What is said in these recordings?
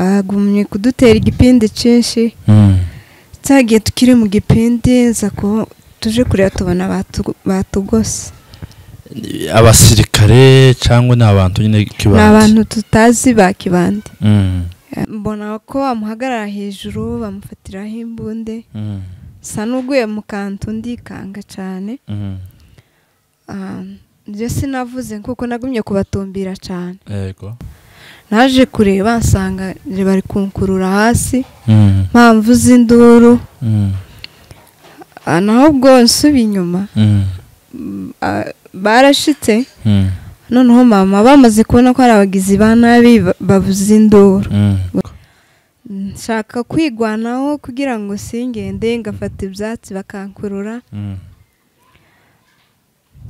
agumye kudutera igipindi cyinshi cyagiye tukiri mu gipindi nza ko tuje kureba tubona batugose abasirikare cyangwa ni abantu nyine ni kibanda abantu tutazi ba kibande Mm, mbona ko bamuhagarara hejuru bamufatiraho imbunde mm, sa n'uguye mu kantu ndikanga cyane mm. Ah, njye sinavuze kuko nagumye kubatumbira cyane yego naje kureba nsanga bari kunkurura hasi Mm, mpamvu z'induru mm, Ah, naho ubwo nsuba inyuma mm, ah, barashitse mm, noneho mama bamaze kubona ko hari abagizi ba nabi ba- bavuza induru mm. nshaka kwigwanaho kugira ngo singende ngafata ibyatsi bakankurura Mm,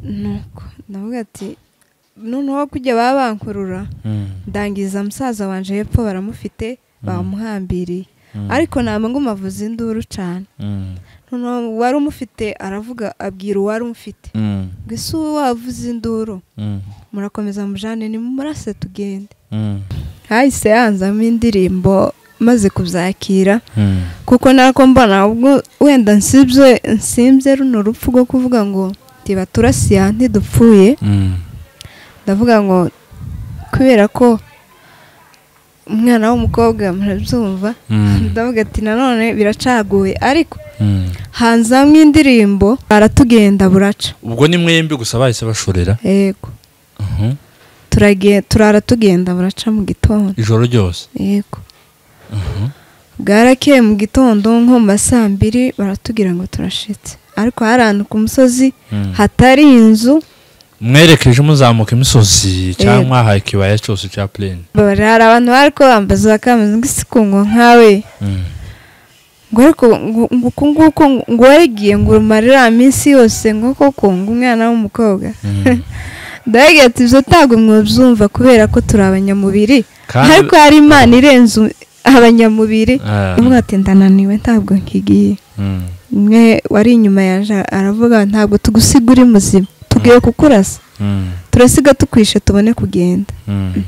nuko ndavuga ati noneho kujya baba bankurura mm, ndangiza musaza wanje hepfo baramufite bamuhambiriye mm, ariko ntabwo ngo avuze induru cyane mm, noneho uwari umufite aravuga abwira uwari umufite mm, ngo ese uwo wavuze induru mm, murakomeza mujane nimumurase tugende mm, hahise hanzamo indirimbo maze kubyakira mm, kuko nako mbona ubwo wenda nsibye nsimbye runo rupfu rwo kuvuga ngo tiba turasiya ntidupfuye mm. ndavuga ngo kubera ko umwana w'umukobwa murabyumva Mm. ndavuga ati nanone biracaguye ariko Mm. hanzamo indirimbo aratugenda buraca ubwo ni mwembi gusa bahise bashorera yego Mhm. turage- turara tugenda buraca mu gitondo ijoro ryose yego Mhm. bwarakeye mu gitondo nko mu ma saa mbiri baratubwira ngo turashitse ariko hari ahantu ku musozi Mm. hatari inzu mwerekeje muzamuka imisozi cyangwa mwahaye ikibaya cyose cya plane bari hari abantu bari ko bambaza bakambaza ngo isi kunywa nkawe Mm. ngo ariko ngo ngo uku nguku ngo- ngo warigiye ngo urumare iriya minsi yose ngo koko ngo umwana w'umukobwa Mm. ndavuga ati ibyo ntabwo mwabyumva kubera ko turi abanyamubiri Kandi- ariko hari imana irenze u- abanyamubiri Ah. ivuga ati ndananiwe ntabwo nkigiye Mm. umwe wari inyuma yaje aravuga ntabwo tugusiga uri muzima tugiye kukurasa Mm. turasiga tukwishe tubone kugenda Mm.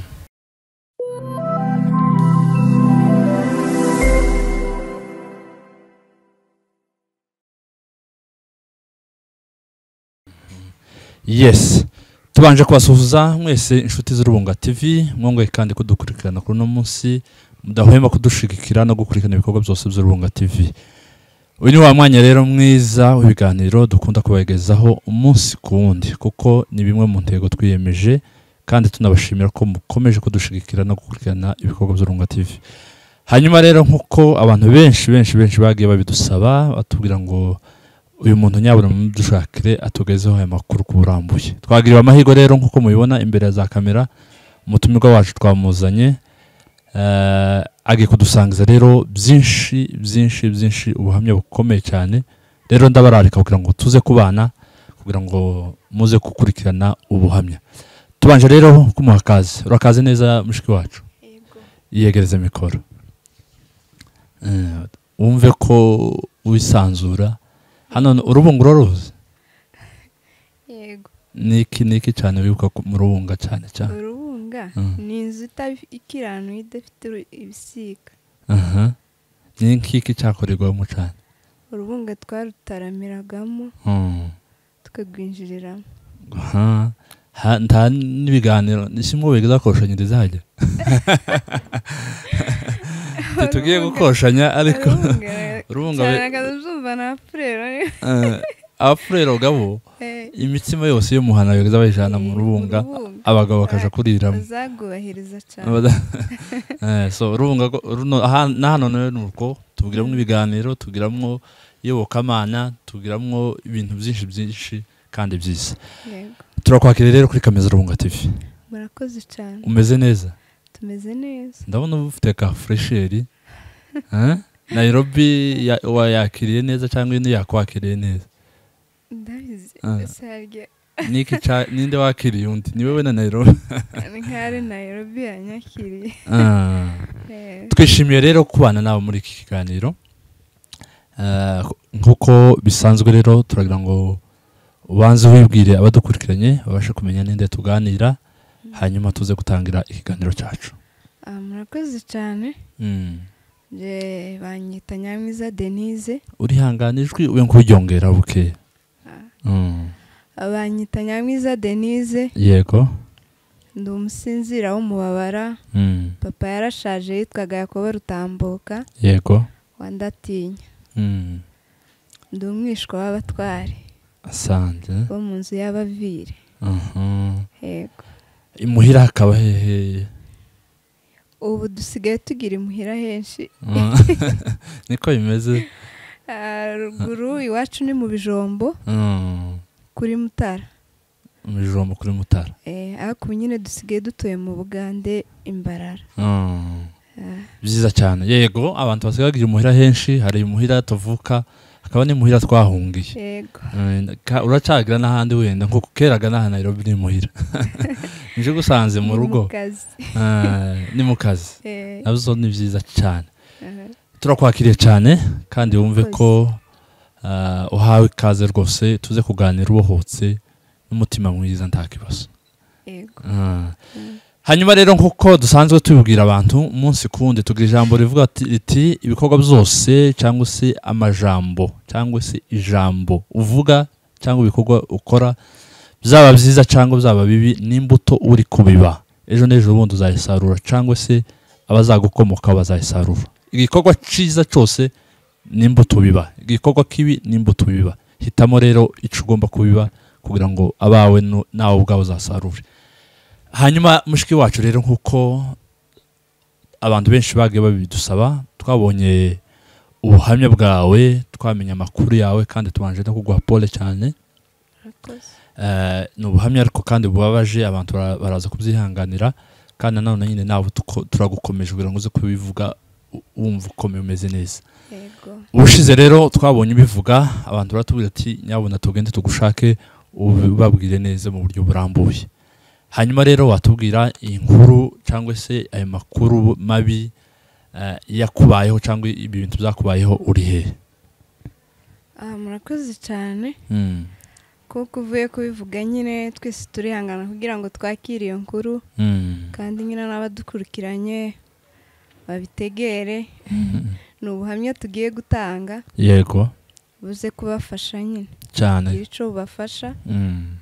yes tubanje kubasuhuza mwese inshuti z'urubunga tv mwongoye kandi kudukurikirana kuri uno munsi mudahwema kudushigikira no gukurikirana ibikorwa byose by'urubunga tv uyu ni wa mwanya rero mwiza w'ibiganiro dukunda kubagezaho umunsi ku wundi kuko ni bimwe mu ntego twiyemeje kandi tunabashimira ko mukomeje kudushigikira no gukurikirana ibikorwa by'urunga tv hanyuma rero nk'uko abantu benshi benshi benshi bagiye babidusaba batubwira ngo uyu muntu nyabura mudushakire atugezeho aya makuru ku burambuye twagiriwe amahirwe rero nk'uko mubibona imbere ya za kamera umutumirwa wacu twamuzanye eh, agiye kudusangiza rero byinshi byinshi byinshi ubuhamya bukomeye cyane rero ndabararika kugira ngo tuze kubana kugira ngo muze gukurikirana ubuhamya tubanje rero kumuha akazi urakaze neza mushiki wacu yiyegereze mikoro Eh, wumve ko wisanzura hano ni- urubunga uraruzi yego niki niki cyane wibuka ku- mu rubunga cyane cyane urubunga Mm. ni inzu ikiranuye idafite uru- ibisiga aha ni nkiki cyakorerwamo cyane urubunga twarutaramiragamo Hmm. tukarwinjiriramo aha Ha- nta n'ibiganiro ni kimwe bigeza koshanyiriza hajya tugiye gukoshanya ariko urubunga urubunga cyane be- akaza uzumva na furero eh, abafurero gabo imitsima yose y'umuhana bageza bayijana mu rubunga abagabo bakaja kuriramo bazagubahiriza cyane Abada- Eh, so urubunga ko- runo aha- na hano nawe ni uko tugiramwo ibiganiro tugiramwo iyobokamana tugiramwo ibintu byinshi byinshi kandi byiza yego turakwakira rero kuri kamiza rubunga tv murakoze cyane umeze neza tumeze neza ndabona uba ufite ka fresheri Eh? nairobi ya- wayakiriye neza cyangwa ino yakwakiriye neza ndabizi Ah. sarya Niki ca- ninde wakiriye undi ni wowe na nairobi ni nk'ari nayirobi yanyakiriye Ah. Eh, twishimiye rero kubana nawe muri iki kiganiro Eh, nk'uko bisanzwe rero turagira ngo ubanze wibwire abadukurikiranye babashe kumenya n'inde tuganira hanyuma tuze gutangira ikiganiro cyacu Ah, murakoze cyane Mm. nge banyita nyamwiza denise urihangana ijwi ube nk'uryongera buke Mm. Ah, banyita nyamwiza denise yego ndi umusinzira w'umubabara Mm. papa yarashaje yitwaga yakobo rutambuka yego wandatinya Mm. ndi umwishwa w'abatware asante bo mu nzu y'abavire Mhm. yego imuhira hakaba hehe ubu dusigaye tugira imuhira henshi Mm. niko bimeze Ah, ruguru iwacu ni mu bijombo Mm. kuri mutara mu ijombo kuri mutara Eh, ariko ubu nyine dusigaye dutuye mu bugande imbarara Mm. Ah, byiza cyane yego abantu basigagira imuhira henshi hari imuhira tuvuka hakaba n'imuhira twahungiye yego Eh, ka- uracagira n'ahandi wenda nko keraga n'aha nayirobi n'imuhira nje gusanze mu Ni rugo kazi Eh, ni mu kazi Eh, nabyo ni byiza cyane aha. turakwakiriye cyane kandi wumve ko ah, uhawe ikaze rwose tuze kuganira ubohotse n'umutima mwiza nta kibazo yego Ah. Mm. hanyuma rero nk'uko dusanzwe tubibwira abantu umunsi ku wundi tugira ijambo rivuga ati- riti ibikorwa byose cyangwa se amajambo cyangwa se ijambo uvuga cyangwa ibikorwa ukora byaba byiza cyangwa byaba bibi n'imbuto uri kubiba ejo n'ejo bundi uzayisarura cyangwa se abazagukomokaho bazayisarura igikorwa cyiza cyose n'imbuto biba igikorwa kibi n'imbuto biba hitamo rero icyo ugomba kubiba kugira ngo abawe nu- nawe ubwawe uzasarure hanyuma mushiki wacu rero nk'uko abantu benshi bagiye babidusaba twabonye ubuhamya bwawe twamenya amakuru yawe kandi tubanje no kuguha pole cyane murakoze Eh, ni ubuhamya ariko kandi bubabaje abantu bara- baraza kubyihanganira kandi nanone nyine nawe tuko- turagukomeje kugira ngo uze kubivuga u- wumva ukomeye umeze neza yego ubushize rero twabonye ubivuga abantu baratubwira ati nyabuna tugende tugushake ubabwire neza mu buryo burambuye hanyuma rero watubwira inkuru cyangwa se ayo makuru mabi eh, yakubayeho cyangwa ibi bintu byakubayeho uri he Ah, murakoze cyane Mm, kuko uvuye kubivuga nyine twese turihangana kugira ngo twakire iyo nkuru mm, kandi nyine n'abadukurikiranye babitegere mm. ni ubuhamya tugiye gutanga yego buze kubafasha nyine cyane kugira icyo bubafasha Mm,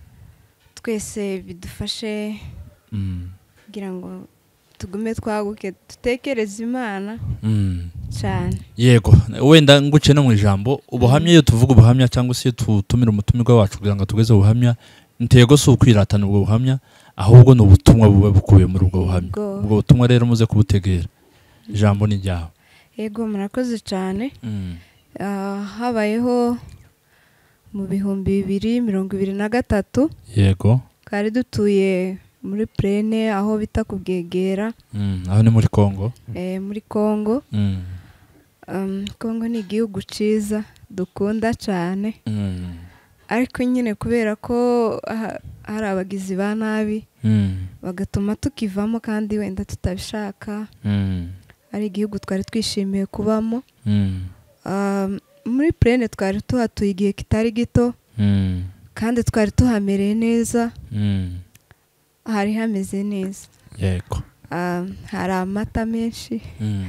twese bidufashe mm, kugira ngo tugume twaguke dutekereze imana mm. cyane yego wenda nguce no mu ijambo ubuhamya iyo tuvuga ubuhamya cyangwa se tutumira umutumirwa wacu kugira ngo tugeze ubuhamya intego si ukwiratana ubwo buhamya ahubwo ni ubutumwa buba bukubiye muri ubwo buhamya Ubwo- ubwo butumwa rero muze kubutegera ijambo ni iryawe yego murakoze cyane Mm, Ah, habayeho mu bihumbi bibiri mirongo ibiri na gatatu yego twari dutuye muri purene aho bita ku bwegera Mm, aho ni muri kongo eh, muri kongo Mm, Um, kongo ni igihugu cyiza dukunda cyane mm, ariko nyine kubera ko ha- hari abagizi ba nabi mm, bagatuma tukivamo kandi wenda tutabishaka mm, ari igihugu twari twishimiye kubamo mm, Ah, muri purene twari tuhatuye igihe kitari gito mm, kandi twari tuhamereye neza mm. hari hameze neza yego Ah, hari amata menshi Mm,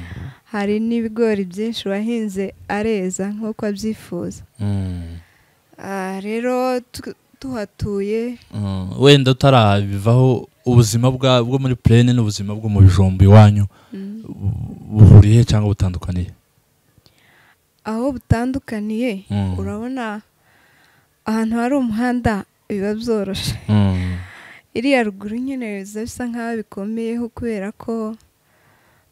hari n'ibigori byinshi wahinze areza nk'uko abyifuza mm, Ah, rero tu- tuhatuye mm. wenda utarabivaho ubuzima bwa- bwo muri purene n'ubuzima bwo mu bijumba iwanyu mm, buhuriye cyangwa butandukaniye aho butandukaniye Mm. urabona ahantu hari umuhanda biba byoroshe Mm. iriya ruguru nyine biza bisa nk'aho bikomeyeho kubera ko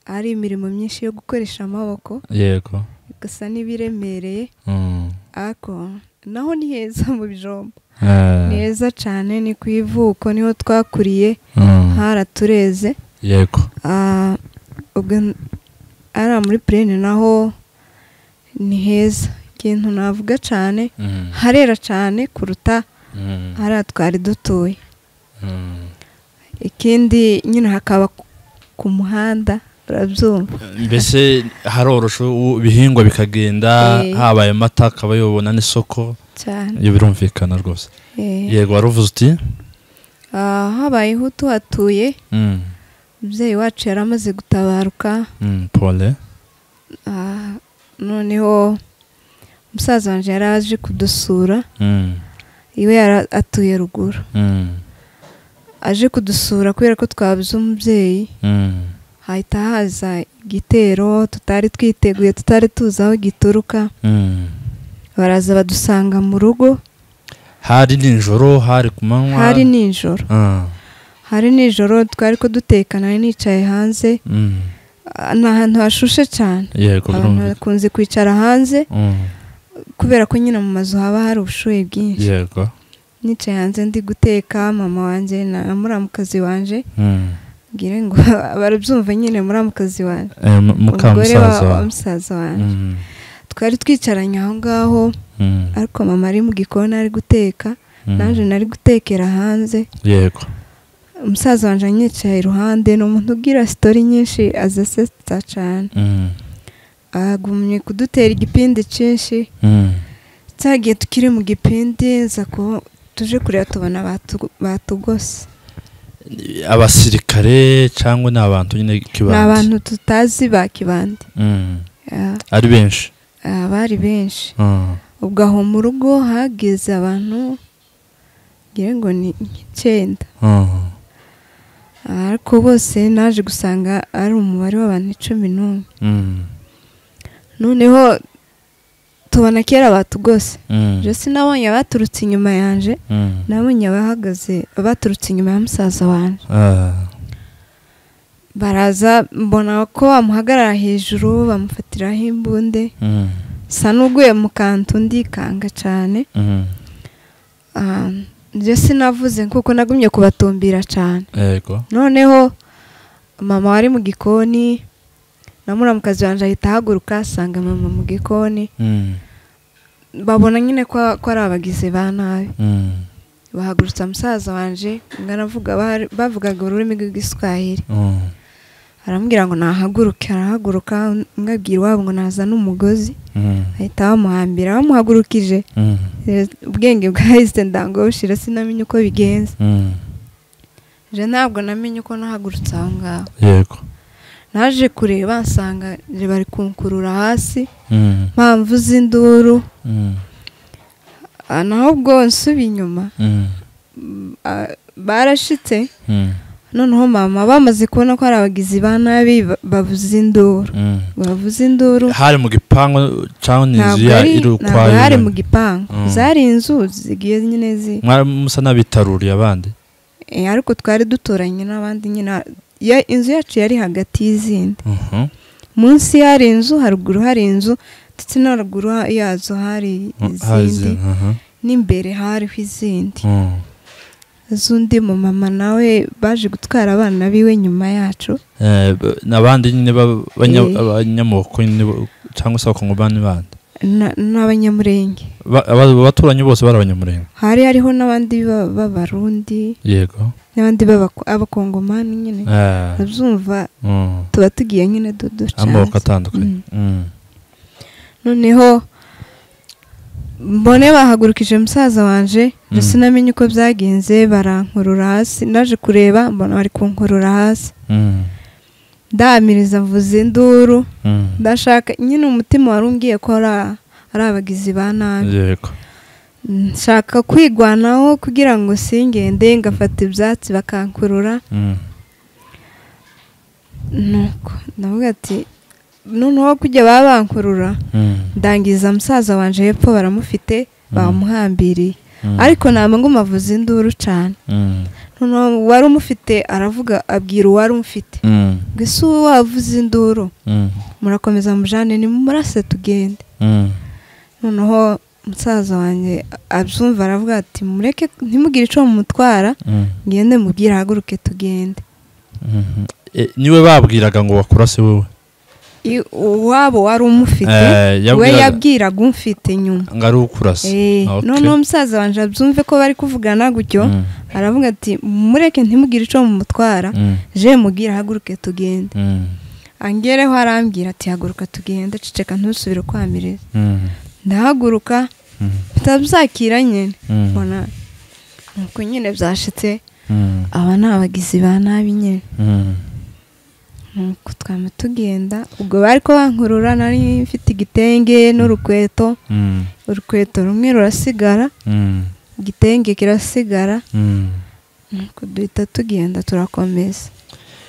hari imirimo myinshi yo gukoresha amaboko yego gusa n'ibiremereye Mm. ariko naho ni heza mu bijombo Eh. ni heza cyane ni ku ivuko niho twakuriye Mm. haratureze yego Ah, ubwo n- ari muri purene naho ni heza ikintu navuga cyane Mm. harera cyane kuruta Mm. hariya twari dutuye Mm. ikindi nyine hakaba ku- ku muhanda urabyumva mbese haroroshe u- ibihingwa bikagenda Eh. habaye amata akaba yobona n'isoko cyane ibyo birumvikana rwose Eh, yego wari uvuze uti ah, habayeho tuhatuye Mm. umubyeyi wacu yari amaze gutabaruka Mm, pole ah, noneho umusaza wanjye yari aje kudusura Mm, iwe yari atuye ruguru mm, aje kudusura kubera ko twabuze umubyeyi mm, hahita haza igitero tutari twiteguye tutari tuzi aho gituruka mm. baraza badusanga mu rugo hari nijoro hari ku manywa hari nijoro Ah, hari nijoro twari ko dutekana nari nicaye hanze mm. ah, ni ahantu hashushe cyane yego abantu birumvikana. bakunze kwicara hanze Mm, kubera ko nyine mu mazu haba hari ubushuhe bwinshi yego nicaye hanze ndi guteka mama wanjye na muramukazi wanjye Mm. mbwire ngo barabyumva nyine muramukazi wanjye Eh, mu- umugore wa mukamusaza wa wawe. musaza wanjye Mm, twari twicaranye aho ngaho mm, ariko mama ari mu gikoni ari guteka mm. naje nari gutekera hanze yego umusaza wanjye anyicaye iruhande ni umuntu ugira sitori nyinshi azasetsa cyane Mm, agumye kudutera igipindi cyinshi mm, cyagiye tukiri mu gipindi nza ko tuje kureba tubona batu- batugose abasirikare cyangwa ni abantu nyine ni kibandi abantu tutazi ba kibandi Mm, Ah, ari benshi ah, bari benshi Mm, ubwo aho mu rugo hageze abantu ngira ngo ni nk'icyenda mm. Ah, ariko bose naje gusanga ari umubare w'abantu icumi n'umwe Mm, noneho tubona kera batugose mm, jose nabonye abaturutse inyuma yanjye mm. nabonye abahagaze abaturutse inyuma ya musaza wanjye Ah, baraza mbona ko bamuhagarara hejuru bamufatiraho imbunde mm, sa n'uguye mu kantu ndikanga cyane mm. Ah, njye sinavuze kuko nagumye kubatumbira cyane yego noneho mama wari mu gikoni na muramukazi wanjye ahita ahaguruka asanga mama mu gikoni Mm, babona nyine ko ko ari abagizi ba nabi mm, bahagurutsa musaza wanjye ngana avuga bahari- bavugaga ururimi rw'igiswahili mm. arambwira ngo nahaguruke arahaguruka mwabwira iwabo ngo nazane umugozi Mm, ahita bamuhambira bamuhagurukije mm, Eh, ubwenge bwahise ndango bushira sinamenye uko bigenza mm. je ntabwo namenye uko nahagurutse aho ngaho yego naje kureba nsanga je bari kunkurura hasi Mm, mpamvu z'induru mm, Ah, naho ubwo nsubi inyuma mm, mm, ah, barashitse mm, noneho mama bamaze kubona ko ari abagizi ba nabi ba- bavuza induru mm. bavuza induru hari mu gipangu cyangwa ni inzu ntabwo ya ari iri ntabwo hari mu ukwayo gipangu Mm. zari inzu zigiye nyine zi mwari musa n'abitaruriye abandi Eh, ariko twari duturanye n'abandi nyine ya- inzu yacu yari hagati y'izindi Mhm, munsi hari inzu haruguru hari inzu ndetse no haruguru ha- yazo hari mm, hari izindi izindi, mhm, n'imbere hariho izindi mm. z'undi mumama nawe baje gutwara abana biwe nyuma yacu Eh, b- n'abandi nyine b'aba- banya- Eh. abanyamoko nyine bo- cyangwa se abakongomani bandi na- n'abanyamurenge Ba- aba- abaturanyi bose bari abanyamurenge hari hariho n'abandi ba- b'abarundi yego n'abandi b'abako- b'abakongomani nyine Eh, bazumva mm. tuba tugiye nyine duca amoko atandukanye Mm. noneho mbone bahagurukije musaza wanje Mm. ndetse namenye uko byagenze barankurura hasi naje kureba mbona bari kunkurura hasi Mm, ndahamiriza mvuza induru mm. ndashaka nyine umutima wari umbwiye ko ari a- ari abagizi ba nabi yego nshaka kwigwanaho kugira ngo singende ngafata ibyatsi bakankurura Mm, nuko ndavuga ati noneho kujya baba bankurura mm, ndangiza musaza wanje hepfo baramufite bamuhambiriye mm, ariko ntabwo ngo avuze induru cyane mm, noneho uwari umufite aravuga abwira uwari umufite mm, ngo ese uwo wavuze induru mm, murakomeza mujane nimumurase tugende mm. noneho musaza wanjye abyumva aravuga ati mureke ntimugire icyo mumutwara Mm, ngende mubwire ahaguruke tugende mhm. Eh, niwe babwiraga ngo wakurase wowe I- uwabo wari umufite Eh, we yabwiraga- yabwiraga umfite nyuma ngo ari ukurase Eh, Ah, okay. noneho musaza wanjye abyumve ko bari kuvugana gutyo Mm, aravuga ati mureke ntimugire icyo mumutwara mm, je mubwire ahaguruke tugende mm, angereho arambwira ati haguruka tugende ceceka ntusubire ukwamirira mm, ndahaguruka mm, bitabzakira nyine mm, mbona nuko nyine byashitse mm, aba ni abagizi ba nabi nyine mm, nuko twaba tugenda ubwo bari ko bankurura nari mfite igitenge n'urukweto Mm, urukweto rumwe rurasigara mm, igitenge kirasigara mm. nuko duhita tugenda turakomeza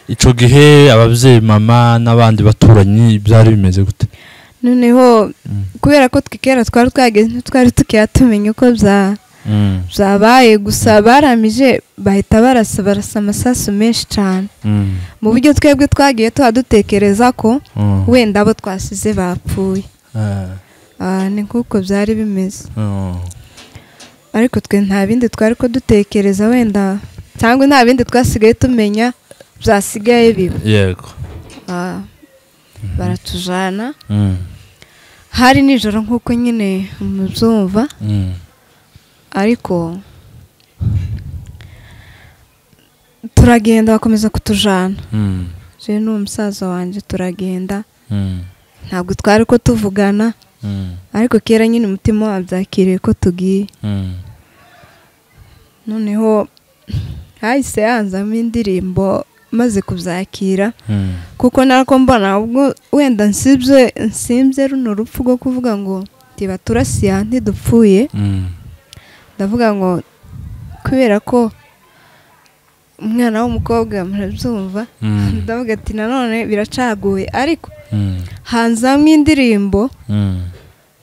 icyo gihe ababyeyi mama n'abandi baturanyi byari bimeze gute noneho Mm, kubera ko twikera twari twageze ntitwari tukiya tumenya uko bya- mm, byabaye gusa baramije bahita barasa barasa amasasu menshi cyane mm, mu buryo twebwe twagiye tuba dutekereza ko mm. wenda abo twasize bapfuye Ah, Ah, ni nk'uko byari bimeze oh. ariko twe nta bindi twari ko dutekereza wenda cyangwa nta bindi twasigaye tumenya byasigaye biba yego Ah, baratujyana Mm, hari nijoro nk'uko nyine mubyumva mm, ariko turagenda bakomeza kutujana mm, rero ni umusaza wanjye turagenda mm, ntabwo twari ko tuvugana mm, ariko kera nyine umutima wabyakiriye ko tugiye mm. noneho hahise hanzamo indirimbo maze kubyakira Mm, kuko narako mbona ubwo wenda nsibye nsimbye runo rupfu rwo kuvuga ngo tiba turasiya ntidupfuye mm, ndavuga ngo kubera ko umwana w'umukobwa murabyumva mm, ndavuga ati nanone biracaguye ariko mm, hanze hamwe indirimbo mm.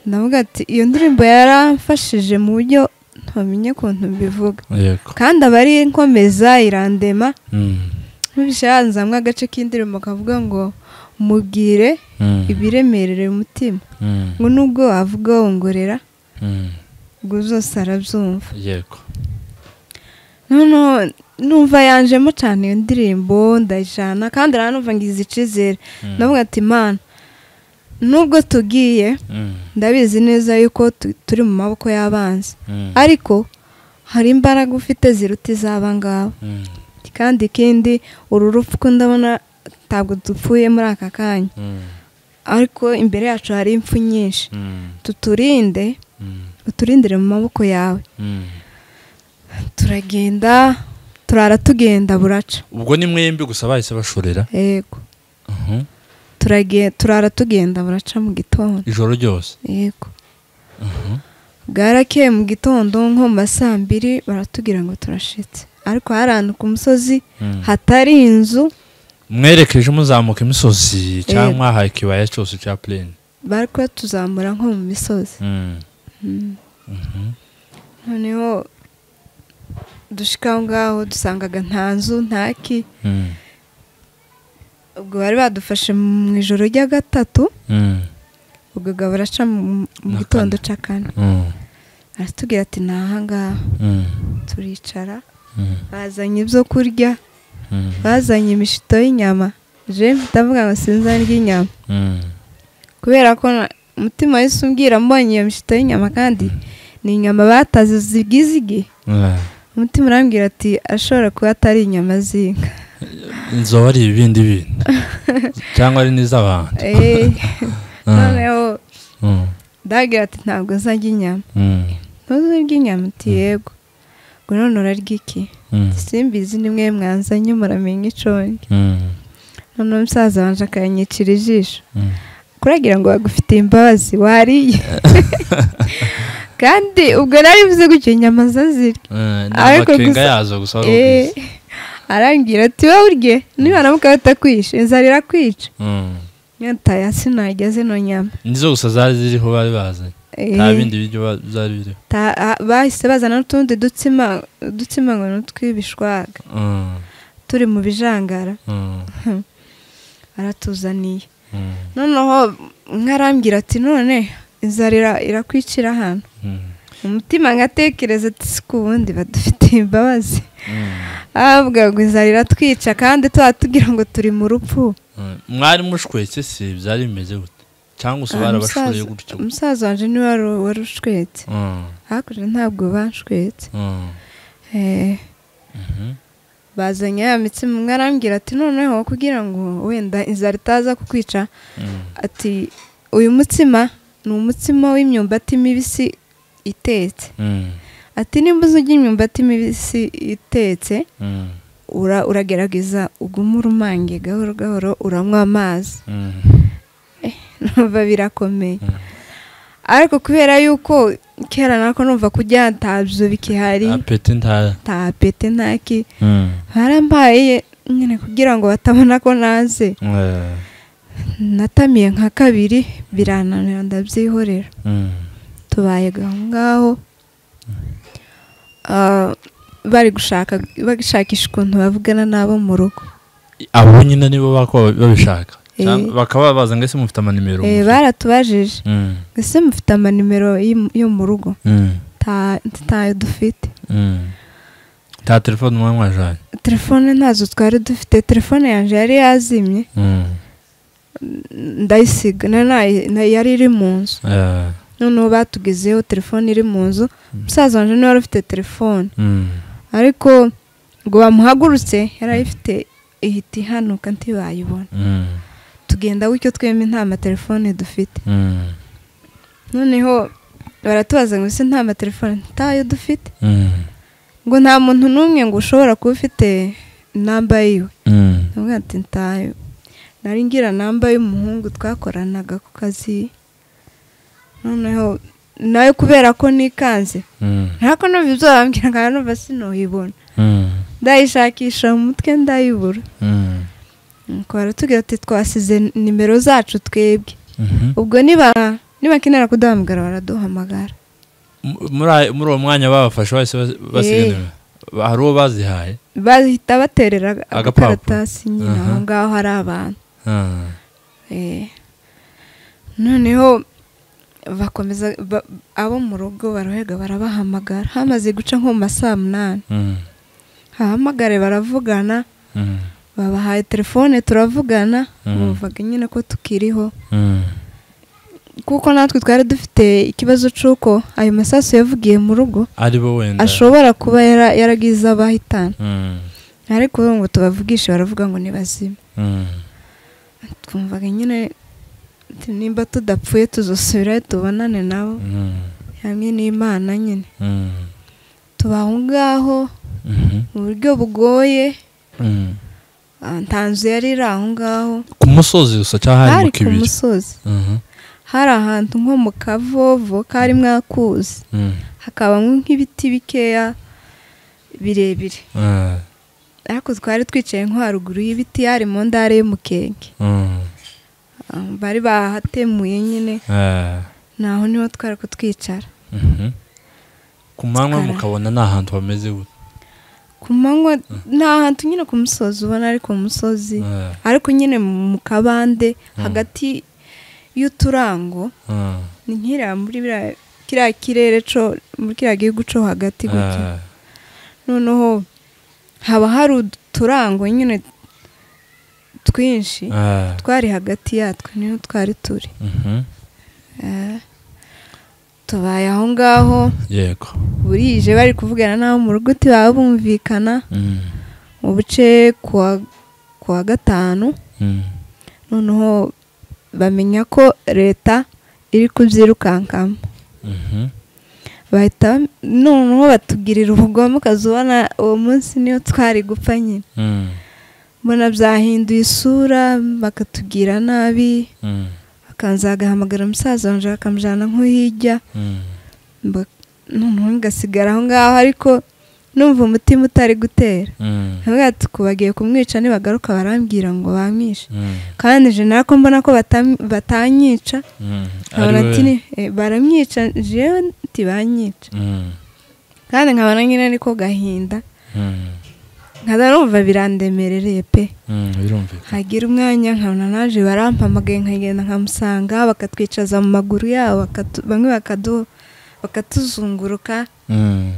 ndavuga ati iyo ndirimbo yaramfashije mu buryo ntamenye ukuntu mbivuga yego kandi aba ari inkomeza irandema Mm, nkubishe hanze hamwe agace k'indirimbo kavuga ngo mubwire mm, ibiremerera umutima mm, ngo nubwo wavuga wongorera mm. ubwo zose arabyumva yego noneho numva yanjemo cyane iyo ndirimbo ndayijyana kandi numva ngize icyizere Mm, ndavuga ati imana nubwo tugiye mm, ndabizi neza yuko tu- turi mu maboko y'abanzi mm, ariko hari imbaraga ufite ziruta iz'aba ngaba mm, kandi ikindi uru rupfu ko ndabona ntabwo dupfuye muri aka kanya mm, ariko imbere yacu hari impfu nyinshi mm, tuturinde mm, uturindire mu maboko yawe mm. turagenda turara tugenda buraca ubwo ni mwembi gusa bahise bashorera yego Mhm. turage turara tugenda buraca mu gitondo ijoro ryose yego Mhm. bwarakeye mu gitondo nko mu ma saa mbiri baratubwira ngo turashitse ariko hari ahantu ku musozi Mm. hatari inzu mwerekeje muzamuka imisozi cyangwa Eh. mwahaye ikibaya cyose cya plane bari kubatuzamura nko mu misozi Mm. Mm. noneho dushika aho ngaho dusangaga nta nzu nta ki Mm. ubwo bari badufashe mu ijoro rya gatatu Mm. ubwo gabo baraca mu mu Na gitondo kane. cya kane Mm. aratubwira ati ni aha ngaha Mm. turicara Mm. bazanye ibyo kurya Mm. bazanye imishito y'inyama je ndavuga ngo sinza ndya inyama Mm. kubera ko na- umutima wese umbwira mbonye iyo mishito y'inyama kandi ni inyama bataze zigizigi Ah. umutima urambwira ati ashobora kuba atari inyama z'inka inzoba ari ibindi bintu cyangwa ari n'iz'abantu Eh, Ah. noneho Mm. ndagira ati ntabwo nzajya inyama Mm. ntuzirya inyama ati yego ngo none urarya iki Mm. simbizi ni mwe mwanzanye muramenye iconge Mm. none umusaza wanje akanyicira ijisho Mm. kuragira ngo bagufitiye imbabazi wariye kandi ubwo nari mvuze gutyo inyama zazirya Eh, ni Ariko amakenga gusa- yazo gusa wari Eh, ukwiye. arambwira ati wowe urye niba namuka batakwishe inzara irakwica Mm. nyataye hasi nageze zino nyama nizo gusa zari ziriho bari bazanye Eh, nta bindi biryo ba- byari biriho ta- a- bahise bazana n'utundi dutsima udutsima ngo n'utw'ibishwaga Mm. turi mu bijangara Mm. aratuzaniye Mm. noneho nkarambwira ati none inzara ira- irakwicira hano Mm. umutima ngatekereza ati si ku wundi badufitiye imbabazi Mm. avuga ngo inzara iratwica kandi tuba tugira ngo turi mu rupfu Mm. mwari mushwetse se byari bimeze gute cyangwa gusa Ah, barabashoye umusaza- gutyo umusaza wanjye niwe wari- wari ushwetse Mm. hakurya ntabwo banshwetse Mm. Eh, Mhm. bazanye ya mitsima umwe arambwira ati noneho kugira ngo wenda inzara itaza kukwica Mm. ati uyu mutsima ni umutsima w'imyumbati mibisi itetse Mm. ati nimba uzi urya imyumbati mibisi itetse Mm. ura- uragerageza ugume urumange gahoro gahoro uranywa amazi numva birakomeye ariko kubera yuko kera nako numva kujya ntabyo bikihari apeti nta tapete ntaki Mm. barambaye nyine kugira ngo batabona ko naze Eh, natamiye nka kabiri birananira ndabyihorera mm. tubaye aho ngaho Ah, bari gushaka bashakisha ukuntu bavugana n'abo mu rugo abo nyine nibo bakaba babishaka Eh. Cyangwa bakaba babaza ngo ese mufite amanimero Eh, mufite?" baratubajije Mm, ese mufite amanimero y'im- yo mu rugo mm, Ta- ntayo dufite mm. nta telefone umwe mwajanye telefone ntazo twari dufite telefone yanjye yari yazimye Mm, ndayisiga na- na- na- yari iri mu nzu eh, noneho batugezeho telefone iri mu nzu umusaza wanjye niwe wari ufite telefone mm, ariko ngo bamuhagurutse yari ayifite ihita ihanuka ntibayibona mm, tugenda gutyo twembi nta matelefone dufite mm, noneho baratubaza ngo ese nta matelefone ntayo dufite mm, ngo nta muntu n'umwe ngo ushobora kuba ufite inamba yiwe mm. ndavuga ati ntayo nari ngira namba y'umuhungu twakoranaga ku kazi noneho nawe kubera ko nikanze Mm, ntako numva ibyo bambwira nkaba numva sinuhibona mm, ndayishakisha mu mutwe ndayibura mm, nuko baratubwira ati twasize nimero zacu twebwe mhm. ubwo niba nibakenera kuduhamagara baraduhamagara Mu- muri ayo- muri uwo mwanya babafashe bahise bas- basiga Eh. nimero. Ba- hari uwo bazihaye bahita baterera Agapapuro. agakaratasi nyine Aha. aho ngaho hari abantu Ah, Eh. noneho bakomeza ba- abo mu rugo barohega barabahamagara hamaze guca nko mu ma saa munani mm, hahamagare baravugana mm, babahaye telefone turavugana Mhm. bumvaga nyine ko tukiriho mm, kuko natwe twari dufite ikibazo cy'uko ayo masasu yavugiye mu rugo ari bo wenda ashobora kuba yara- yaragize abahitana Mm, ariko ubu ngo tubavugishe baravuga ngo ni bazima mm, twumvaga nyine ati, nimba tudapfuye tuzosubirayo tubonane nabo mm, hamwe n'imana nyine mm, tuba aho ngaho mhm, mu buryo bugoye mm. Ah, nta nzu yari iri aho ngaho ku musozi gusa cyangwa hari hari mu ku kibiri musozi Mhm, hari ahantu nko mu kavovo karimo akuzi mm, hakabamo nk'ibiti bikeya birebire eh, ariko twari twicaye nko haruguru y'ibiti hari mu ndare y'umukenke mm, Ah, bari bahatemuye nyine eh, naho niho twari kutwicara mhm. ku manywa Tukara. mukabona ni ahantu hameze gute ku manywa ni ahantu nyine ku musozi ubona ari ku musozi Eh, ariko nyine mu kabande Mm. hagati y'uturango eh, ni nk'iriya muri biriya- kiriya kirere cyo muri kiriya gihugu cyo hagati gutyo eh, noneho haba hari uturango nyine twinshi eh, twari hagati yatwo niho twari turi mhm. Eh, tubaye aho ngaho yego burije bari kuvugana n'abo mu rugo ntibaba bumvikana Mm, mu buce kuwa kuwa gatanu mm, noneho bamenya ko leta iri kubyirukankamo mhm. bahita noneho batugirira ubugome ukaza ubona uwo munsi niyo twari gupfa nyine Mm, mbona byahinduye isura bakatubwira nabi mm, akanza agahamagara umusaza wanje bakamujyana nko hirya mm, mba- noneho ngasigara aho ngaho ariko numva umutima utari gutera mm, ntabwo ati bagiye kumwica nibagaruka barambwira ngo bamwishe mm, kandi je nako mbona ko batam- batanyica mm. nkabona Ari we- ati ni- eh, baramwica jewe ntibanyica Mm, kandi nkabona nyine ariko gahinda mm, nkada numva birandemerereye pe mm, birumvikana hagira umwanya nkabona naje barampamagaye nkagenda nkamusanga bakatwicaza mu maguru yabo bakatu- bamwe bakadu- bakatuzunguruka Mm,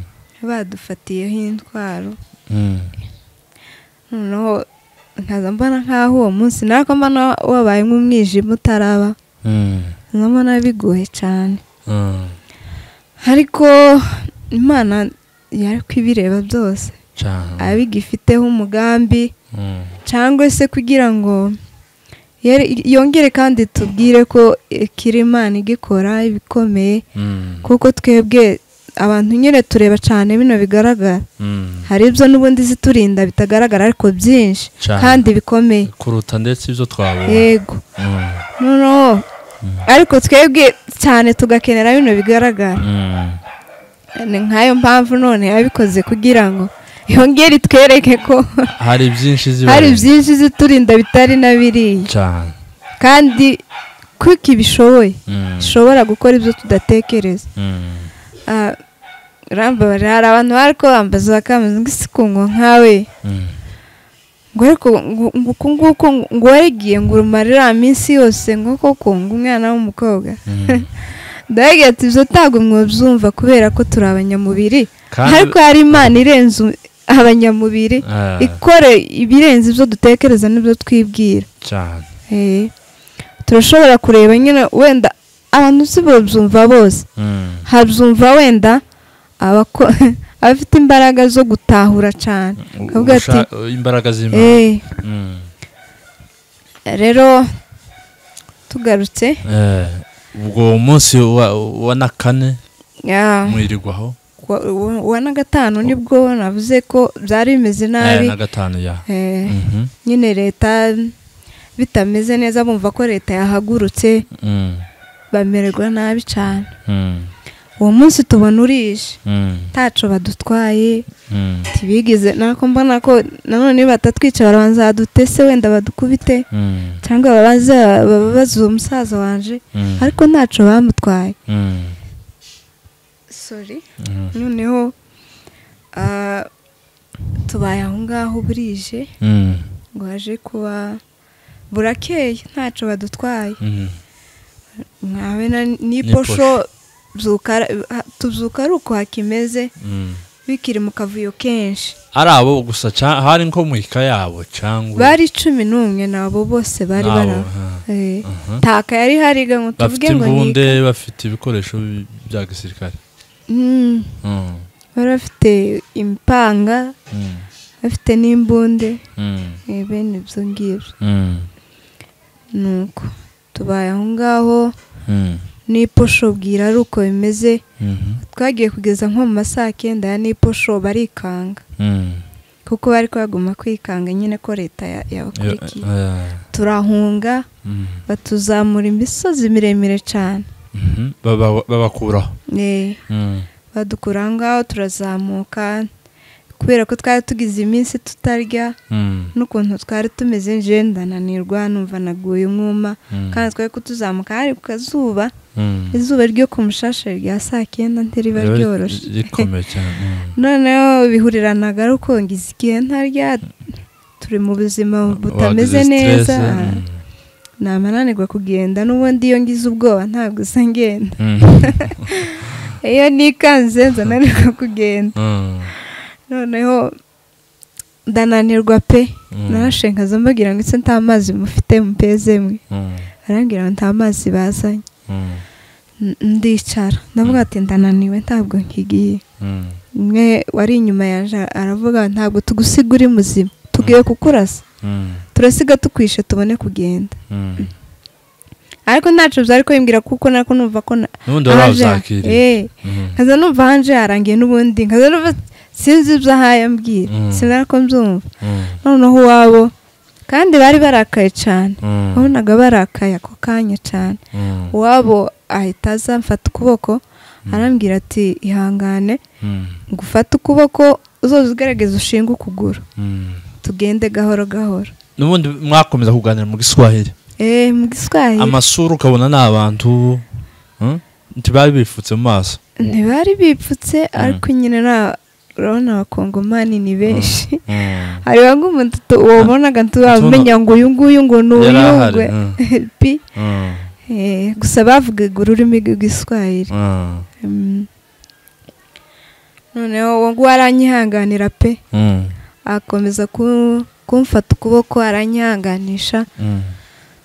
badufatiyeho intwaro mm, noneho nkaza mbona nk'aho uwo munsi nako mbona wabaye nk'umwijima utaraba mm, nkaza mbona bigoye cyane mm. ariko imana yari kubireba byose Cyane. abigifiteho umugambi Mm, cyangwa se kugira ngo yere- yongere kandi tubwire ko ikiri imana igikora ibikomeye mm, kuko twebwe abantu nyine tureba cyane bino bigaragara Mm. hari ibyo n'ubundi ziturinda bitagaragara ariko byinshi Cyane. kandi bikomeye kuruta ndetse ibyo twabonye yego noneho ariko twebwe cyane tugakenera bino bigaragara ni nk'ayo mpamvu none yabikoze kugira ngo yongere itwereke ko hari byinshi ziba hari byinshi ziturinda bitari na biriya cyane kandi kuko ibishoboye Mm. ishobora gukora ibyo tudatekereza Mm. Ah, urambabarira hari abantu bari kubambaza bakameze ngo isi kungwa nkawe Mm. ngo ariko ngo- ngo uku nguku ngo warigiye ngo urumare iriya minsi yose ngo koko ngo umwana w'umukobwa Mm. ndababwira ati ibyo ntabwo mwabyumva kubera ko turi abanyamubiri Kandi- ariko hari imana irenze um- abanyamubiri Ah. ikore ibirenze ibyo dutekereza n'ibyo twibwira cyane Eh, turashobora kureba nyine wenda abantu si babyumva bose Mm. habyumva wenda abako- abafite imbaraga zo gutahura cyane akavuga ati Usha- imbaraga z'imana "Eh, Mm. rero tugarutse Eh, ubwo munsi wa wa na kane ya, mwirirwaho kuwa- uwa- uwa na gatanu nibwo navuze ko byari bimeze nabi Eh, na gatanu ya Eh, Mhm. nyine leta bitameze neza bumva ko leta yahagurutse Mm. bamererwa nabi cyane Mm. uwo munsi tubona urije Mm. ntaco badutwaye Mm. ntibigeze nako mbona ko nanone iyo batatwica barabanza badutese wenda badukubite Mm. cyangwa babaze bababaze uwo musaza wanje Mm. ariko ntaco bamutwaye Mm. sorry Mm. noneho ah, tubaye aho ngaho burije Mm. ngo haje kuba burakeye ntaco badutwaye Mm. mwabe na n'iposho byuka- tubyuka ari uko hakimeze Mm. bikiri mu kavuyo kenshi ari abo gusa ca- hari nko mu ika yabo cyangwa bari cumi n'umwe nabo bose bari Nabo, bari ha. Eh, Aha. ntaka yari hariga ngo tuvuge bafite ngo imbunde ni bafite ibikoresho bi- bya gisirikare Mm, Mm. bari bafite impanga Mm. bafite n'imbunde Mm. eh, bene ibyo ngibyo Mm. nuko tubaye aho ngaho Mm. n'iposho bwira ari uko bimeze Mhm. twagiye kugeza nko mu ma saa kenda ya n'iposho barikanga Mm. kuko bari kwaguma kwikanga nyine ko leta ya- yabakurikiye Yo- eh, turahunga mm. batuzamura imisozi miremire cyane Mhm. Baba- babakuraho Eh, Mm. badukura aho ngaho turazamuka kubera ko twari tugize iminsi tutarya Mm. n'ukuntu twari tumeze nje ndananirwa numva naguye umwuma Mm. kandi twari kutuzamuka hari ku kazuba Mm. izuba ryo ku mushashe rya saa kenda ntiriba Riba ri- ryoroshe rikomeye cyane Mm. noneho bihuriranaga ari uko ngize igihe ntarya turi mu buzima butameze Wagize neza stress, mm. namananirwa kugenda n'ubundi iyo ngize ubwoba ntabwo usa ngenda Mm. iyo nikanze nzananirwa kugenda Mm. noneho ndananirwa pe Mm. narashenkaza mbabwira ngo ese nta mazi mufite mupeze mwe Mm. arambwira ngo nta mazi bazanye Mm. N- ndicara ndavuga ati ndananiwe ntabwo nkigiye Mm. umwe wari inyuma yaje aravuga ntabwo tugusiga uri muzima tugiye kukurasa Mm. turasiga tukwishe tubone kugenda Mm. ariko ntacyo byari kubimbwira kuko nako numva ko na- n'ubundi baba hanje- babyakiriye Eh, Mm. nkaza numva hanje harangiye n'ubundi nkaza numva sinzi ibyo ahaye mbwira Mm. sinari ko mbyumva Mm. noneho iwabo kandi bari barakaye cyane Mm. wabonaga barakaye ako kanya cyane Mm. uwabo ahita aza mfata ukuboko arambwira ati ihangane Mm. ngo ufate ukuboko uzoze ugaragaza ushinga ukuguru Mm. tugende gahoro gahoro n'ubundi mwakomeza kuganira mu giswahili eee mu giswahili amasura ukabona ni abantu mm, ntibari bifutse mu maso ntibari bipfutse ariko nyine nta- urabona abakongomani ni benshi Mm. hari bamwe umuntu tu- wabonaga ntibamenya ngo uyu nguyu ngo ni Yari ahari, uyungwe mm. pi Mm. Eh, gusa bavugaga ururimi rw'igiswahili Mm. Mm. noneho uwo nguwo aranyihanganira pe Mm. akomeza ku- kumfata ukuboko aranyihanganisha Mm.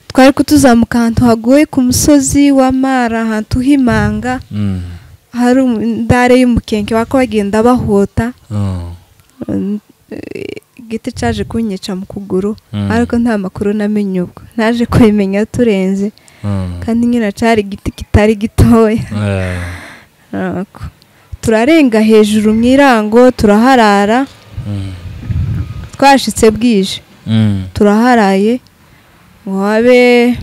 twari kutuzamuka ahantu hagoye ku musozi w'amara ahantu h'imanga Mm. hari um- indare y'umukenke bako bagenda bahota Mm. Mm, eh, igiti cyaje kunyica mu kuguru Mm. ariko nta makuru namenye ubwo naje kubimenya turenze Mm. kandi nyine cyari igiti kitari gitoya Eh, Nuko turarenga hejuru mu irango turaharara twashitse bwije turaharaye ngo habe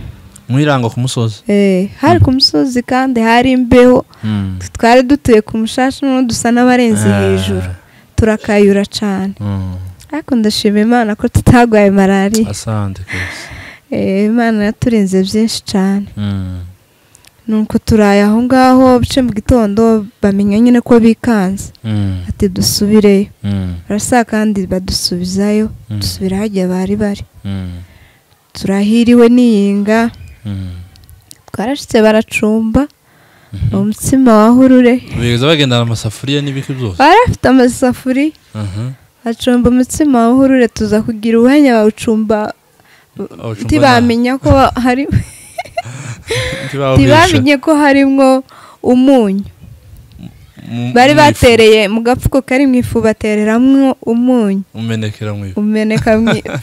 mu irango ku musozi eh, hari ku musozi kandi hari imbeho Mm. twari dutuye ku mushasha none dusa n'abarenze Ah. hejuru turakayura cyane Mm. ariko ndashima imana ko tutarwaye malariya asante rwose Eh, imana yaturinze byinshi cyane Mm. nuko turaye aho ngaho bice mu gitondo bamenya nyine ko bikanze Mm. ati dusubireyo Mm. barasa kandi badusubizayo Mm. dusubira hagiye bari bari Mm. turahiriwe n'iyinga Mm. twarashitse baracumba Mhm. umutsima wa hurure bigeza bagendana amasafuriya n'ibiki byose bari bafite amasafuri Aha. acumba umutsima wa hurure tuza kugira ubuhanya bawucumba Awucumba ntibamenye ko hari na- ntibawubesha. ntibamenye ko harimwo umunyu Mu- bari mu ifu. batereye mu gafuko kari mu ifu batereramwo umunyu umenekera mu ifu umeneka mu ifu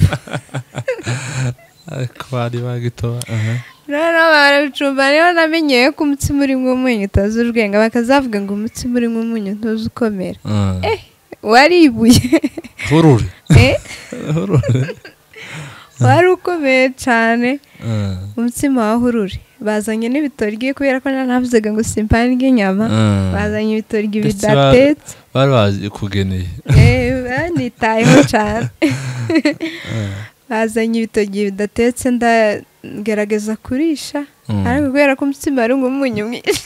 ariko bari bagitoba aha. noneho barabicumba rero namenyeye ko umutsima urimo umunyu utazi urwenga bakazavuga ngo umutsima urimo umunyu ntuzi ukomera Mm. wari ibuye hurure Eh, hurure wari ukomeye cyane Mm. umutsima wa hurure bazanye n'ibitoryi kubera ko nanavuzaga ngo simpange inyama Mm. bazanye ibitoryi Ndetse ba- bidatetse bari bazikugeneye Eh, banitayeho cyane bazanye ibitoryi bidatetse ndagerageza kurisha Mm. ariko kubera ko umutsima ari umunyu mwinshi